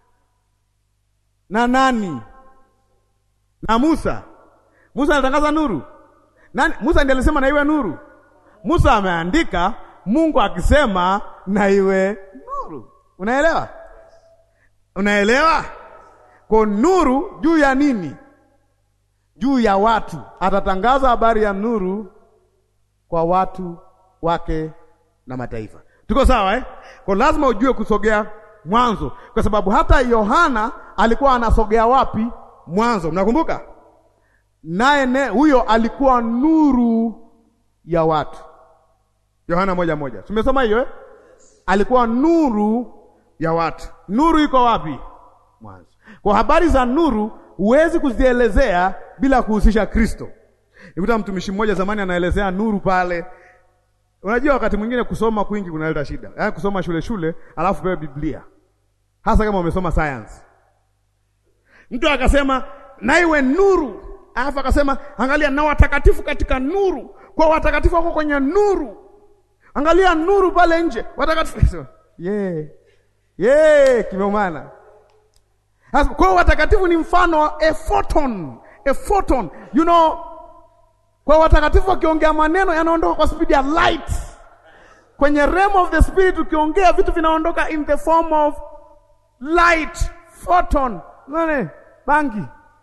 Na nani? Na Musa. Musa anatangaza nuru. Nani? Musa ndiye alisema na iwe nuru. Musa ameandika, Mungu akisema na iwe nuru. Unaelewa? Unaelewa? Kwa nuru juu ya nini? Juu ya watu. Atatangaza habari ya nuru kwa watu wake na mataifa. Tuko sawa eh? Kwa lazima ujue kusogea mwanzo, kwa sababu hata Yohana alikuwa anasogea wapi? Mwanzo. Mnakumbuka? Naye ne huyo alikuwa nuru ya watu. Yohana moja moja, tumesoma hiyo eh? Alikuwa nuru ya watu. Nuru iko wapi? Mwanzo. Kwa habari za nuru huwezi kuzielezea bila kuhusisha Kristo. Nikuta mtumishi mmoja zamani anaelezea nuru pale. Unajua wakati mwingine kusoma kwingi kunaleta shida, yaani kusoma shule shule, alafu pewe Biblia, hasa kama umesoma science. Mtu akasema na iwe nuru, alafu akasema angalia, na watakatifu katika nuru, kwa watakatifu wako kwenye nuru, angalia nuru pale nje, watakatifu yeah. Yeah, kimeumana. Kwa watakatifu ni mfano wa a photon, a photon. You know, kwa watakatifu wakiongea maneno yanaondoka kwa speed ya light. Kwenye realm of the spirit ukiongea vitu vinaondoka in the form of light, photon. Nane, bangi.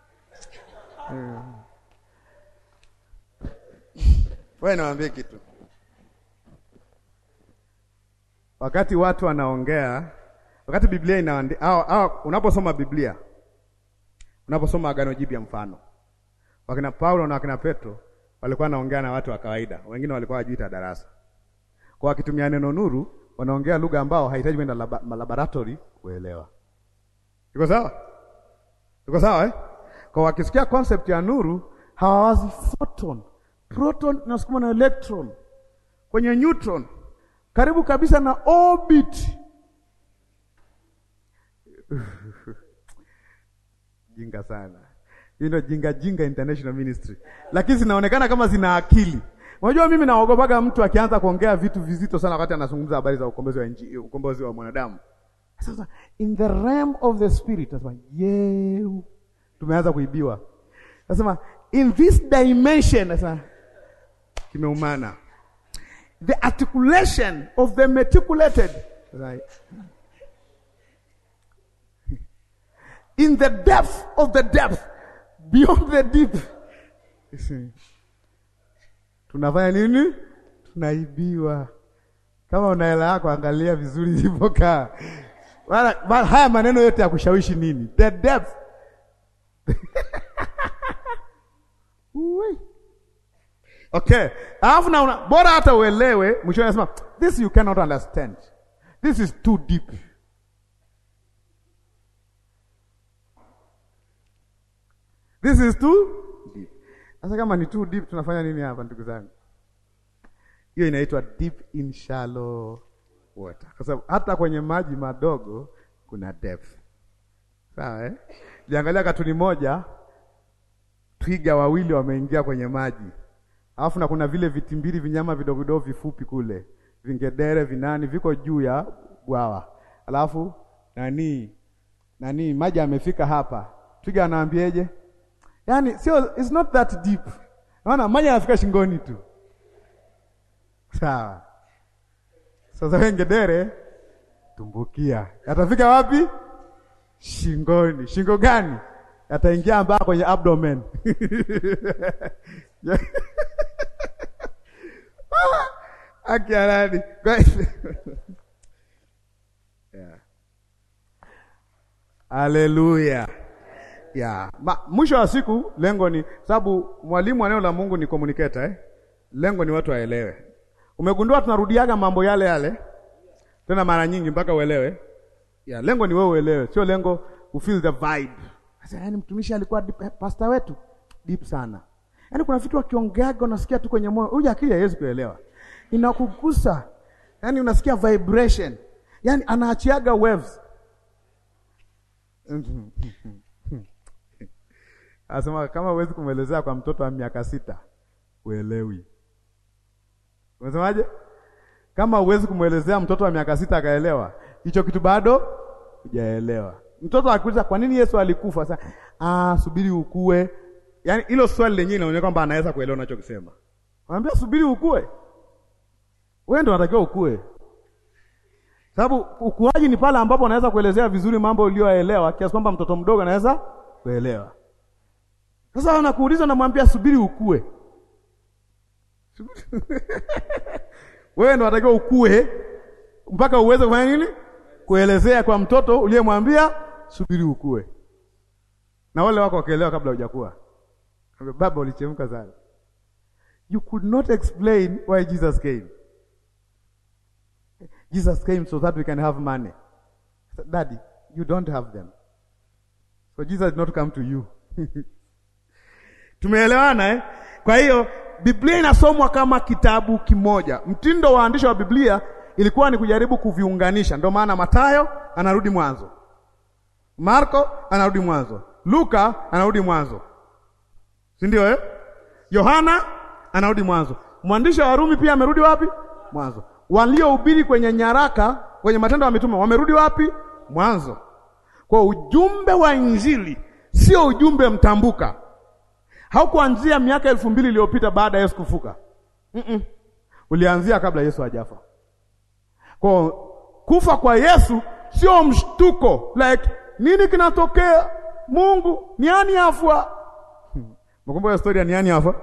Wewe naambia kitu. Wakati watu wanaongea, wakati Biblia inaandika au, au unaposoma Biblia, unaposoma Agano Jipya, mfano wakina Paulo na wakina Petro walikuwa wanaongea na watu wa kawaida, wengine walikuwa wajiita darasa. Kwa wakitumia neno nuru, wanaongea lugha ambao hahitaji kwenda laboratory kuelewa. Iko sawa? Iko sawa eh? Kwa wakisikia concept ya nuru, hawawazi photon. Proton inasukuma na electron kwenye neutron karibu kabisa na orbit. Jinga sana hii ndio jinga jinga international ministry, lakini zinaonekana kama zina akili. Unajua, mimi naogopaga mtu akianza kuongea vitu vizito sana wakati anazungumza habari za ukombozi wa nchi, ukombozi wa mwanadamu. Sasa in the realm of the spirit, nasema yeah, tumeanza kuibiwa. Nasema in this dimension, nasema kimeumana the articulation of the meticulated right. in the depth of the depth beyond the deep. Tunafanya nini? Tunaibiwa. Kama una hela yako, angalia vizuri ilivyokaa. Haya maneno yote ya kushawishi nini? The depth Okay, alafu na una, bora hata uelewe, mwisho anasema this you cannot understand, this is too deep. This is too deep. Sasa kama ni too deep, tunafanya nini hapa ndugu zangu? Hiyo inaitwa deep in shallow water, kwa sababu hata kwenye maji madogo kuna depth. Sawa eh? Jiangalia katuni moja, twiga wawili wameingia kwenye maji Alafu na kuna vile vitimbili vinyama vidogo vidogo vifupi kule, vingedere vinani viko juu ya bwawa. Alafu nani nani maji amefika hapa. Twiga anaambieje? Yaani sio it's not that deep. Unaona maji yanafika shingoni tu. Sawa. Sasa wewe ngedere tumbukia. Yatafika wapi? Shingoni. Shingo gani? Yataingia mpaka kwenye abdomen. Akiaradi. Yeah. Haleluya. Yeah. Ma, mwisho wa siku lengo ni sababu mwalimu wa neno la Mungu ni communicator eh? Lengo ni watu waelewe. Umegundua tunarudiaga mambo yale yale tena mara nyingi mpaka uelewe. Yeah, lengo ni wewe uelewe, sio lengo u feel the vibe. Sasa yani mtumishi alikuwa deep, pastor wetu deep sana. Yaani kuna vitu akiongeaga unasikia tu kwenye moyo. Huyu akili haiwezi kuelewa. Inakugusa. Yaani unasikia vibration. Yaani anaachiaga waves. Asema kama huwezi kumwelezea kwa mtoto wa miaka sita, uelewi. Unasemaje? Kama huwezi kumwelezea mtoto wa miaka sita akaelewa, hicho kitu bado hujaelewa. Mtoto akuuliza kwa nini Yesu alikufa? Sasa ah, subiri ukue. Yaani hilo swali lenyewe linaonyesha kwamba anaweza kuelewa unachokisema. Anambia subiri ukue. wewe ndio unatakiwa ukue, sababu ukuaji ni pale ambapo unaweza kuelezea vizuri mambo uliyoelewa kiasi kwamba mtoto mdogo anaweza kuelewa. Sasa anakuuliza, namwambia subiri ukue. Wewe ndio unatakiwa ukue mpaka uweze kufanya nini? Kuelezea kwa mtoto uliyemwambia subiri ukue, na wale wako wakielewa kabla hujakuwa. Baba, ulichemka sana. You could not explain why Jesus came. Jesus came so that we can have money. Daddy, you don't have them. So Jesus did not come to you. Tumeelewana eh? Kwa hiyo Biblia inasomwa kama kitabu kimoja. Mtindo wa waandishi wa Biblia ilikuwa ni kujaribu kuviunganisha. Ndio maana Mathayo anarudi mwanzo, Marko anarudi mwanzo, Luka anarudi mwanzo, si ndio eh? Yohana anarudi mwanzo. Mwandishi wa Warumi pia amerudi wapi? Mwanzo. Waliohubiri kwenye nyaraka, kwenye Matendo ya Mitume wamerudi wapi? Mwanzo. Kwa ujumbe wa Injili sio ujumbe mtambuka, haukuanzia miaka elfu mbili iliyopita baada ya Yesu kufuka. mm -mm. Ulianzia kabla Yesu hajafa. Kwa kufa kwa Yesu sio mshtuko, like nini kinatokea? Mungu niani afwa. Mkumbuka story ya niani afwa?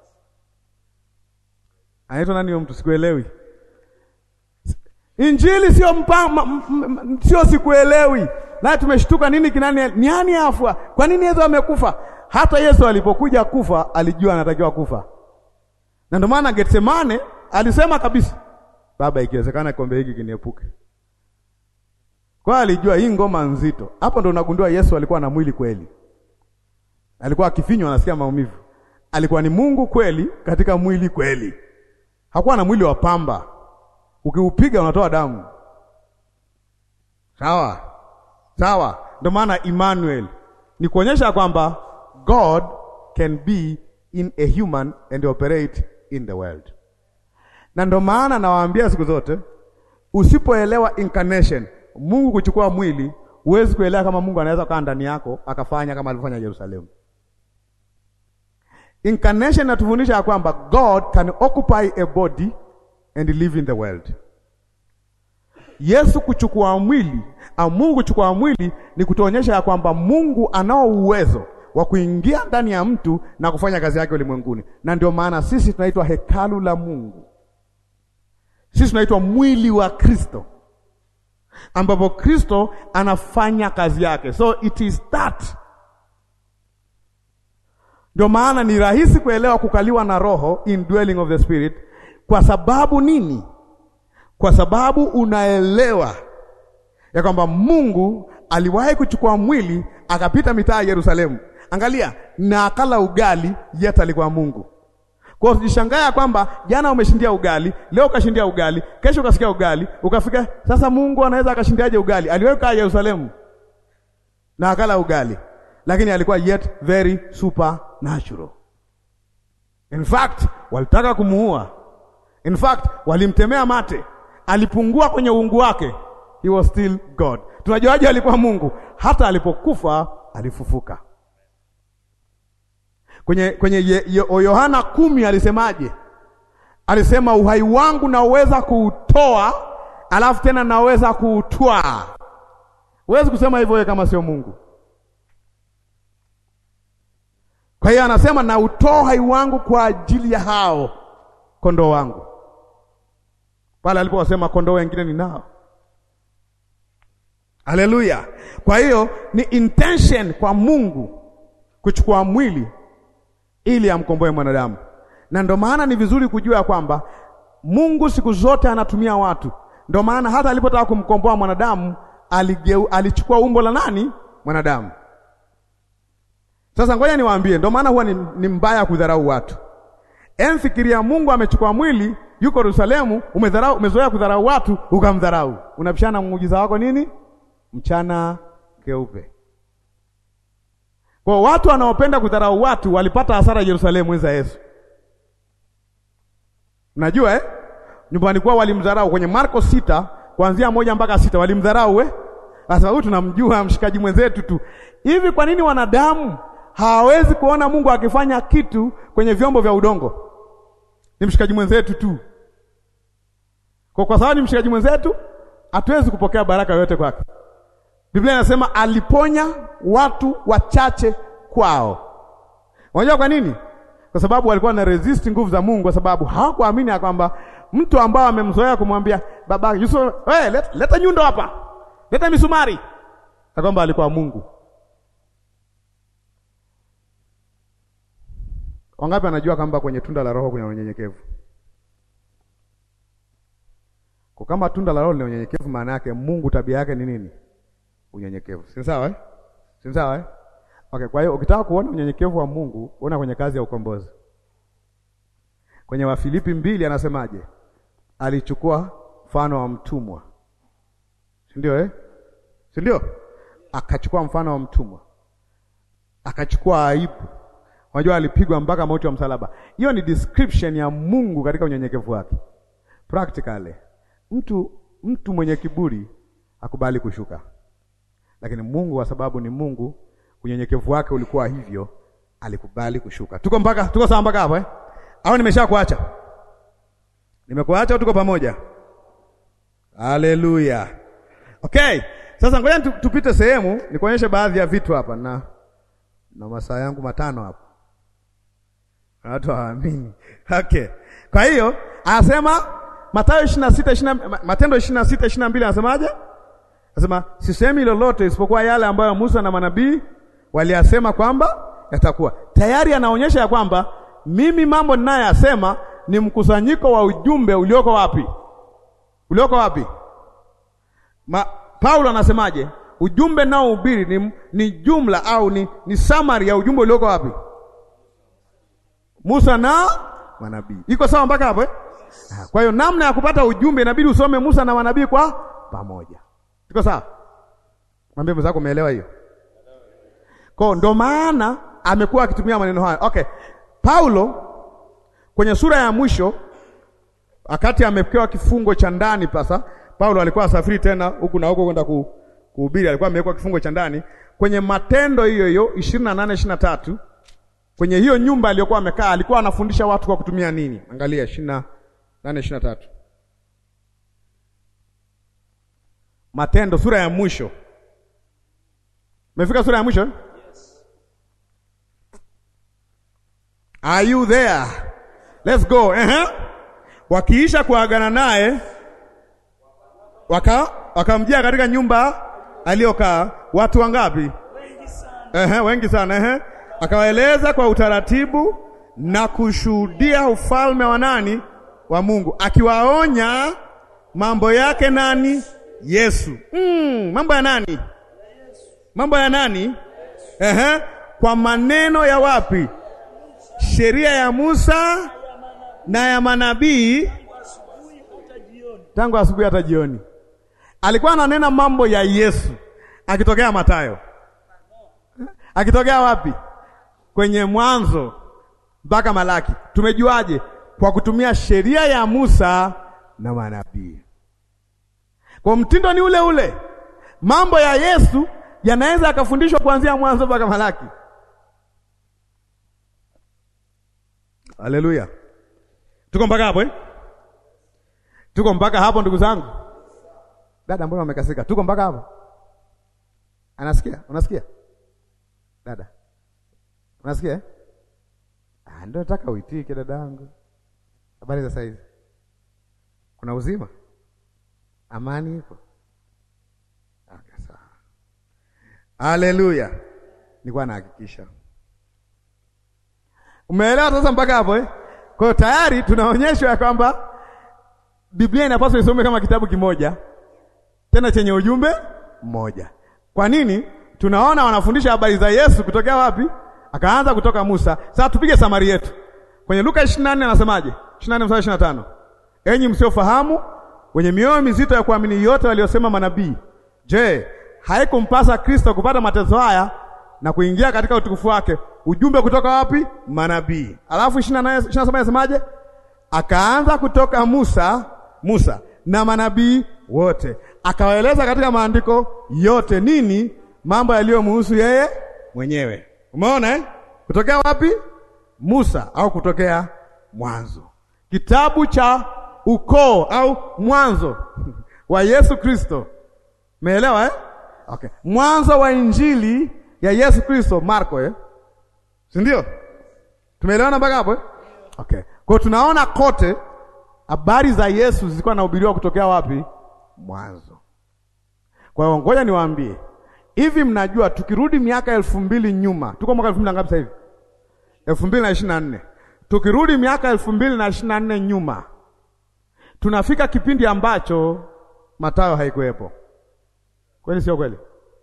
Anaitwa nani huyo mtu? Sikuelewi. Injili sio mpa, sio sikuelewi. Na tumeshtuka nini kinani niani afwa? Kwa nini Yesu amekufa? Hata Yesu alipokuja kufa alijua anatakiwa kufa. Na ndio maana Getsemane alisema kabisa, Baba, ikiwezekana kikombe hiki kiniepuke. Kwa alijua hii ngoma nzito. Hapo ndo unagundua Yesu alikuwa na mwili kweli. Alikuwa akifinywa anasikia maumivu. Alikuwa ni Mungu kweli katika mwili kweli. Hakuwa na mwili wa pamba, ukiupiga unatoa damu. Sawa sawa, ndio maana Emmanuel ni kuonyesha kwamba God can be in a human and operate in the world. Na ndio maana nawaambia siku zote, usipoelewa incarnation, Mungu kuchukua mwili, huwezi kuelewa kama Mungu anaweza kaa ndani yako akafanya kama alivyofanya Yerusalemu. Incarnation natufundisha ya kwamba God can occupy a body and live in the world. Yesu kuchukua mwili au Mungu kuchukua mwili ni kutuonyesha ya kwamba Mungu anao uwezo wa kuingia ndani ya mtu na kufanya kazi yake ulimwenguni, na ndio maana sisi tunaitwa hekalu la Mungu. Sisi tunaitwa mwili wa Kristo, ambapo Kristo anafanya kazi yake, so it is that ndio maana ni rahisi kuelewa kukaliwa na Roho, indwelling of the Spirit. Kwa sababu nini? Kwa sababu unaelewa ya kwamba Mungu aliwahi kuchukua mwili akapita mitaa ya Yerusalemu, angalia, na akala ugali, yet alikuwa Mungu. Kwa hiyo usijishangaa kwamba jana umeshindia ugali, leo ukashindia ugali, kesho ukasikia ugali, ukafika sasa. Mungu anaweza akashindiaje ugali? Aliwahi kukaa Yerusalemu na akala ugali, lakini alikuwa yet very supernatural. In fact, walitaka kumuua. In fact, walimtemea mate, alipungua kwenye uungu wake. He was still God. Tunajuaje alikuwa Mungu? Hata alipokufa alifufuka. Kwenye kwenye Yohana kumi alisemaje? Alisema uhai wangu naweza kuutoa, alafu tena naweza kuutwaa. Huwezi kusema hivyo wewe kama sio Mungu. Kwa hiyo anasema na utoa uhai wangu kwa ajili ya hao kondoo wangu, pale aliposema kondoo wengine ni nao. Haleluya! Kwa hiyo ni intention kwa Mungu kuchukua mwili ili amkomboe mwanadamu, na ndio maana ni vizuri kujua ya kwamba Mungu siku zote anatumia watu. Ndio maana hata alipotaka kumkomboa mwanadamu aligeu, alichukua umbo la nani? Mwanadamu. Sasa ngoja niwaambie, ndio maana huwa ni, ni mbaya kudharau watu. Emfikiria Mungu amechukua mwili, yuko Yerusalemu, umedharau, umezoea kudharau watu, ukamdharau. Unapishana muujiza wako nini? Mchana keupe. Kwa watu wanaopenda kudharau watu walipata hasara Yerusalemu enza Yesu. Unajua eh? Nyumbani kwao walimdharau kwenye Marko sita kuanzia moja mpaka sita walimdharau eh? Sasa huyu tunamjua mshikaji mwenzetu tu. Hivi kwa nini wanadamu hawawezi kuona Mungu akifanya kitu kwenye vyombo vya udongo? Ni mshikaji mwenzetu tu. Kwa kwa sababu ni mshikaji mwenzetu, hatuwezi kupokea baraka yoyote kwake. Biblia inasema aliponya watu wachache kwao. Unajua kwa nini? Kwa sababu walikuwa na resist nguvu za Mungu, kwa sababu hawakuamini ya kwamba mtu ambao amemzoea kumwambia baba Yusuf, hey, leta, leta nyundo hapa, leta misumari, na kwamba alikuwa Mungu. Wangapi anajua kwamba kwenye tunda la Roho kuna unyenyekevu? Kwa kama tunda la Roho lina unyenyekevu, maana yake Mungu tabia yake ni nini? Unyenyekevu. Si sawa eh? Si sawa eh? Okay, kwa hiyo ukitaka kuona unyenyekevu wa Mungu, ona kwenye kazi ya ukombozi. Kwenye Wafilipi mbili anasemaje? Alichukua mfano wa mtumwa, si ndio eh? si ndio? Akachukua mfano wa mtumwa, akachukua aibu. Unajua alipigwa mpaka mauti wa msalaba. Hiyo ni description ya Mungu katika unyenyekevu wake. Practically, mtu mtu mwenye kiburi akubali kushuka, lakini Mungu kwa sababu ni Mungu, unyenyekevu wake ulikuwa hivyo, alikubali kushuka. Tuko mpaka tuko sawa mpaka hapo eh? Au nimesha kuacha? Nimekuacha au tuko pamoja? Haleluya. Okay, sasa ngoja tu- tupite sehemu nikuonyeshe baadhi ya vitu hapa na na masaa yangu matano hapa. Watu hawaamini. Okay. Kwa hiyo anasema Mathayo 26 20 Matendo 26 22 anasemaje? Anasema sisemi lolote isipokuwa yale ambayo Musa na manabii waliyasema kwamba yatakuwa. Tayari anaonyesha ya kwamba mimi mambo ninayoyasema ni mkusanyiko wa ujumbe ulioko wapi? Ulioko wapi? Ma, Paulo anasemaje? Ujumbe nao ubiri ni, ni jumla au ni, ni summary ya ujumbe ulioko wapi? Musa na manabii. Iko sawa mpaka hapo eh? Ah, Kwa hiyo namna ya kupata ujumbe inabidi usome Musa na manabii kwa pamoja. Iko sawa? Mwambie mwenzako umeelewa hiyo. Kwa hiyo ndo maana amekuwa akitumia maneno haya. Okay. Paulo kwenye sura ya mwisho wakati amepewa kifungo cha ndani pasa, Paulo alikuwa asafiri tena huku na huko kwenda ku, kuhubiri, alikuwa amewekwa kifungo cha ndani kwenye Matendo hiyo hiyo 28 23 kwenye hiyo nyumba aliyokuwa amekaa alikuwa anafundisha watu kwa kutumia nini? Angalia 28 23 Matendo sura ya mwisho. Umefika sura ya mwisho? eh? Are you there? Let's go. Uh-huh. Wakiisha kuagana naye waka wakamjia katika nyumba aliyokaa watu wangapi? wengi sana Ehe, wengi sana ehe. Akawaeleza kwa utaratibu na kushuhudia ufalme wa nani? Wa Mungu, akiwaonya mambo yake nani? Yesu. Mm, mambo ya nani? Mambo ya nani? Ehe, kwa maneno ya wapi? Sheria ya Musa na ya manabii asubuhi hata jioni. tangu asubuhi hata jioni. Alikuwa ananena mambo ya Yesu akitokea Mathayo, akitokea wapi? Kwenye Mwanzo mpaka Malaki. Tumejuaje? Kwa kutumia sheria ya Musa na manabii. Kwa mtindo ni ule ule, mambo ya Yesu yanaweza yakafundishwa kuanzia Mwanzo mpaka Malaki. Haleluya, tuko mpaka hapo eh? Tuko mpaka hapo ndugu zangu. Dada, mbona umekasika? Tuko mpaka hapo. Anasikia? Unasikia? Dada. Unasikia? eh? Ah, ndio nataka uitike dadangu. Habari za saizi? Kuna uzima? Amani iko? Okay, sawa. Haleluya. Nilikuwa nahakikisha. Umeelewa sasa mpaka hapo eh? Kwa hiyo tayari tunaonyeshwa ya kwamba Biblia inapaswa isome kama kitabu kimoja tena chenye ujumbe mmoja. Kwa nini? Tunaona wanafundisha habari za Yesu kutokea wapi? Akaanza kutoka Musa. Sasa tupige samari yetu kwenye Luka 24 anasemaje? 24 mstari 25, enyi msiofahamu, wenye mioyo mizito ya kuamini yote waliosema manabii, je, haikumpasa Kristo kupata mateso haya na kuingia katika utukufu wake? Ujumbe kutoka wapi? Manabii. Alafu 28 27 anasemaje? Akaanza kutoka Musa Musa na manabii wote, akawaeleza katika maandiko yote nini, mambo yaliyomhusu yeye mwenyewe. Umeona eh? Kutokea wapi? Musa au kutokea Mwanzo, kitabu cha ukoo au mwanzo wa Yesu Kristo. Umeelewa eh? Okay. Mwanzo wa injili ya Yesu Kristo Marko eh? Si ndio? Tumeelewana mpaka hapo eh? Okay. Kwa hiyo tunaona kote habari za Yesu zilikuwa nahubiriwa kutokea wapi? Mwanzo. Kwa hiyo ngoja niwaambie hivi, mnajua tukirudi miaka elfu mbili nyuma, tuko mwaka elfu mbili na ngapi sasa hivi? elfu mbili na ishirini na nne. Tukirudi miaka elfu mbili na ishirini na nne nyuma, tunafika kipindi ambacho Mathayo haikuwepo. Kweli sio kweli?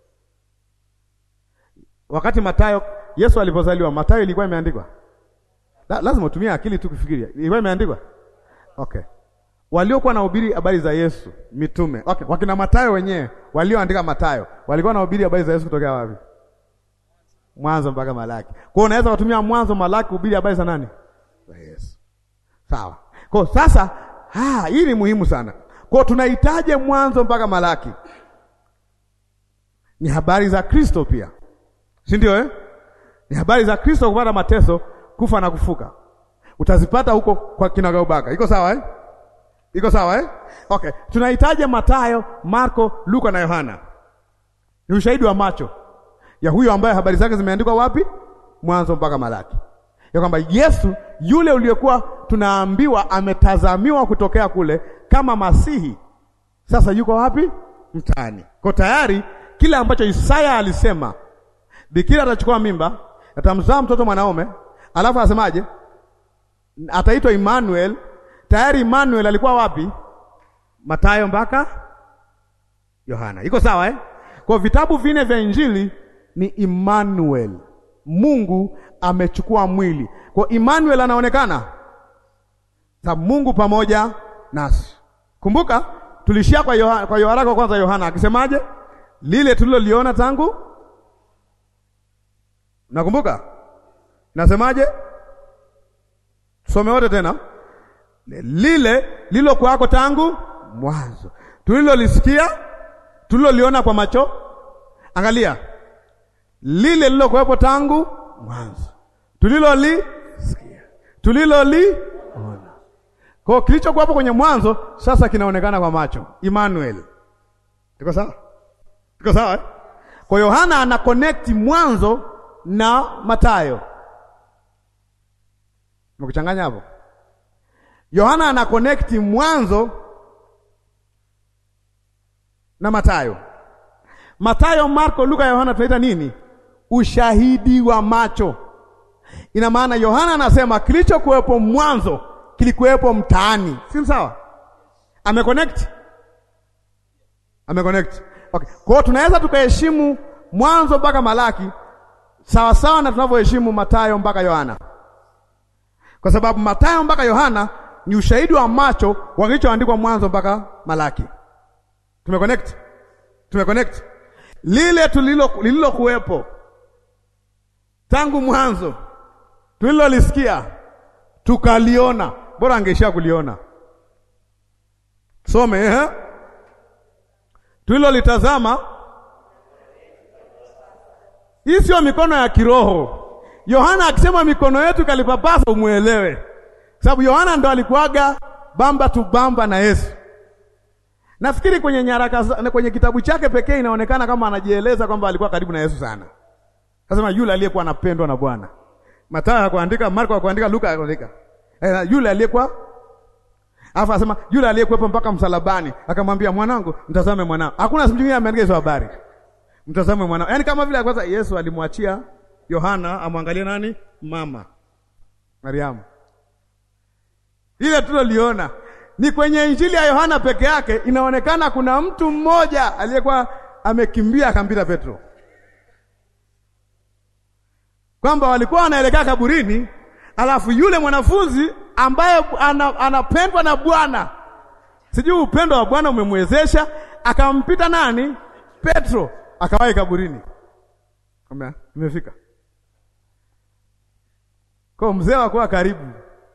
Wakati Mathayo Yesu alipozaliwa, Mathayo ilikuwa imeandikwa La, lazima utumie akili tu kufikiria. Ilikuwa imeandikwa? Okay. Waliokuwa nahubiri habari za Yesu, mitume. Okay, wakina Mathayo wenyewe walioandika Mathayo, walikuwa nahubiri habari za Yesu kutokea wapi? Mwanzo mpaka Malaki. Kwa hiyo unaweza kutumia Mwanzo, Malaki kuhubiri habari za nani? Za Yesu. Sawa. Kwa hiyo sasa, ah, hii ni muhimu sana. Kwa hiyo tunahitaji Mwanzo mpaka Malaki. Ni habari za Kristo pia. Si ndio eh? Ni habari za Kristo kupata mateso kufa na kufuka, utazipata huko kwa kinagaubaga. Iko sawa eh? Iko sawa eh? Okay, tunahitaji Mathayo, Marko, Luka na Yohana. Ni ushahidi wa macho ya huyo ambaye habari zake zimeandikwa wapi? Mwanzo mpaka Malaki, ya kwamba Yesu yule uliyekuwa tunaambiwa ametazamiwa kutokea kule kama Masihi, sasa yuko wapi? Mtaani. Kwa tayari kile ambacho Isaya alisema, bikira atachukua mimba, atamzaa mtoto mwanaume Alafu asemaje? Ataitwa Emmanuel. Tayari Emmanuel alikuwa wapi? Mathayo mpaka Yohana. Iko sawa eh? Kwa vitabu vine vya Injili ni Emmanuel. Mungu amechukua mwili. Kwa Emmanuel anaonekana sa Mungu pamoja nasi. Kumbuka tulishia kwa Yohana, kwa Yohana kwa kwanza Yohana akisemaje? Lile tuliloliona tangu Nakumbuka? Nasemaje? Tusome wote tena. Lile lilo kwako tangu mwanzo, tulilolisikia, tuliloliona kwa macho. Angalia, lile lilo kuwepo tangu mwanzo, tulilolisikia, tuliloliona. Kwa kilichokuwepo kwenye mwanzo sasa kinaonekana kwa macho. Emmanuel, tuko sawa? Tuko sawa eh? Kwa Yohana ana connect mwanzo na Mathayo. Mekuchanganya hapo. Yohana ana connect mwanzo na Mathayo. Mathayo, Marko, Luka, Yohana tunaita nini? Ushahidi wa macho. Ina maana Yohana anasema kilichokuwepo mwanzo kilikuwepo mtaani, si sawa? Ameconnect, ameconnect. Okay. Kwa hiyo tunaweza tukaheshimu mwanzo mpaka Malaki sawa sawa na tunavyoheshimu Mathayo mpaka Yohana, kwa sababu Mathayo mpaka Yohana ni ushahidi wa macho wa kilichoandikwa mwanzo mpaka Malaki. Tumeconnect, tumeconnect lile tulilo lililokuwepo tangu mwanzo, tulilolisikia tukaliona. Bora angeishia kuliona. Some eh, tulilolitazama. Hii sio mikono ya kiroho. Yohana akisema mikono yetu kalipapasa, umuelewe, sababu Yohana ndo alikuwaga bamba tu bamba na Yesu. Nafikiri kwenye nyaraka kwenye kitabu chake pekee inaonekana kama anajieleza kwamba alikuwa karibu na Yesu sana. Kasema yule aliyekuwa anapendwa na Bwana. Mathayo hakuandika, Marko hakuandika, Luka hakuandika. Eh, yule aliyekuwa Alafu asema yule aliyekuwepo mpaka msalabani akamwambia, mwanangu, mtazame mwanao. Hakuna siku nyingine ameandika hizo habari. Mtazame mwanao. Yaani kama vile kwanza Yesu alimwachia Yohana amwangalie nani? Mama Mariamu. Ile tuloliona ni kwenye Injili ya Yohana peke yake inaonekana kuna mtu mmoja aliyekuwa amekimbia akampita Petro, kwamba walikuwa wanaelekea kaburini, alafu yule mwanafunzi ambaye anapendwa na Bwana, sijui upendo wa Bwana umemwezesha akampita nani? Petro, akawahi kaburini, kama imefika kwa mzee wakuwa karibu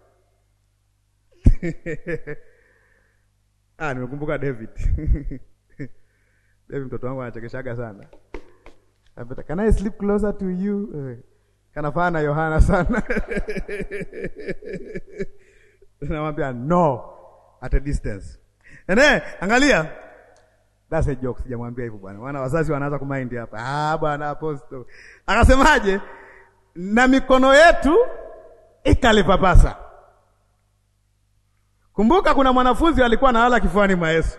Ah, nimekumbuka David. David mtoto wangu anachekeshaga sana. Anapenda, can I sleep closer to you? Kanafana na Yohana sana. Namwambia no. at a distance. Ene, angalia. That's a joke, sijamwambia hivyo bwana. Wana wazazi wanaanza kumind hapa. Ah, bwana apostle. Akasemaje? Na mikono yetu ikalipapasa. Kumbuka kuna mwanafunzi alikuwa analala kifuani mwa Yesu.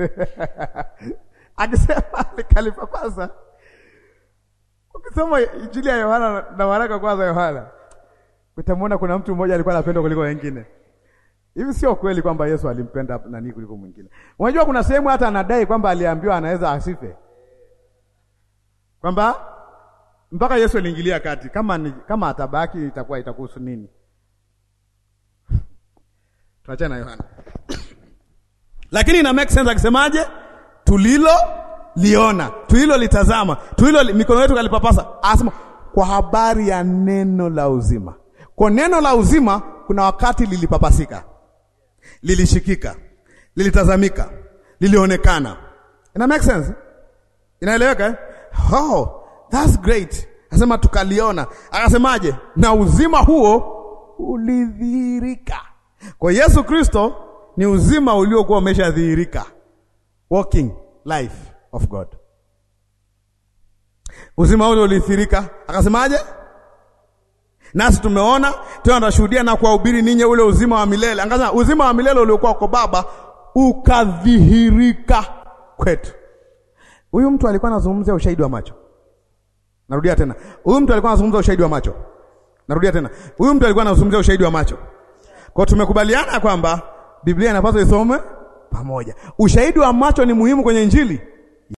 Akisema ikalipapasa. Ukisoma Injili ya Yohana na waraka kwanza Yohana, utamwona kuna mtu mmoja alikuwa anapendwa kuliko wengine. Hivi sio kweli kwamba Yesu alimpenda nani kuliko mwingine. Unajua kuna sehemu hata anadai kwamba aliambiwa anaweza asife. Kwamba mpaka Yesu aliingilia kati, kama ni, kama atabaki itakuwa itakuhusu nini? Tuachana na Yohana. Lakini ina make sense akisemaje? Tulilo liona, tulilo litazama, tulilo li, mikono yetu kalipapasa. Anasema kwa habari ya neno la uzima. Kwa neno la uzima kuna wakati lilipapasika, lilishikika, lilitazamika, lilionekana. Ina make sense? Inaeleweka eh? Oh, that's great. Anasema tukaliona. Akasemaje? Na uzima huo ulidhihirika. Kwa Yesu Kristo ni uzima uliokuwa umeshadhihirika. Walking life of God. Uzima ule ulidhihirika. Akasemaje? Nasi tumeona tena tunashuhudia na kuwahubiri ninyi ule uzima wa milele. Angaza uzima wa milele uliokuwa kwa Baba ukadhihirika kwetu. Huyu mtu alikuwa anazungumzia ushahidi wa macho. Narudia tena. Huyu mtu alikuwa anazungumzia ushahidi wa macho. Narudia tena. Huyu mtu alikuwa anazungumzia ushahidi wa macho. Kwa tumekubaliana kwamba Biblia inapaswa isome pamoja. Ushahidi wa macho ni muhimu kwenye Injili.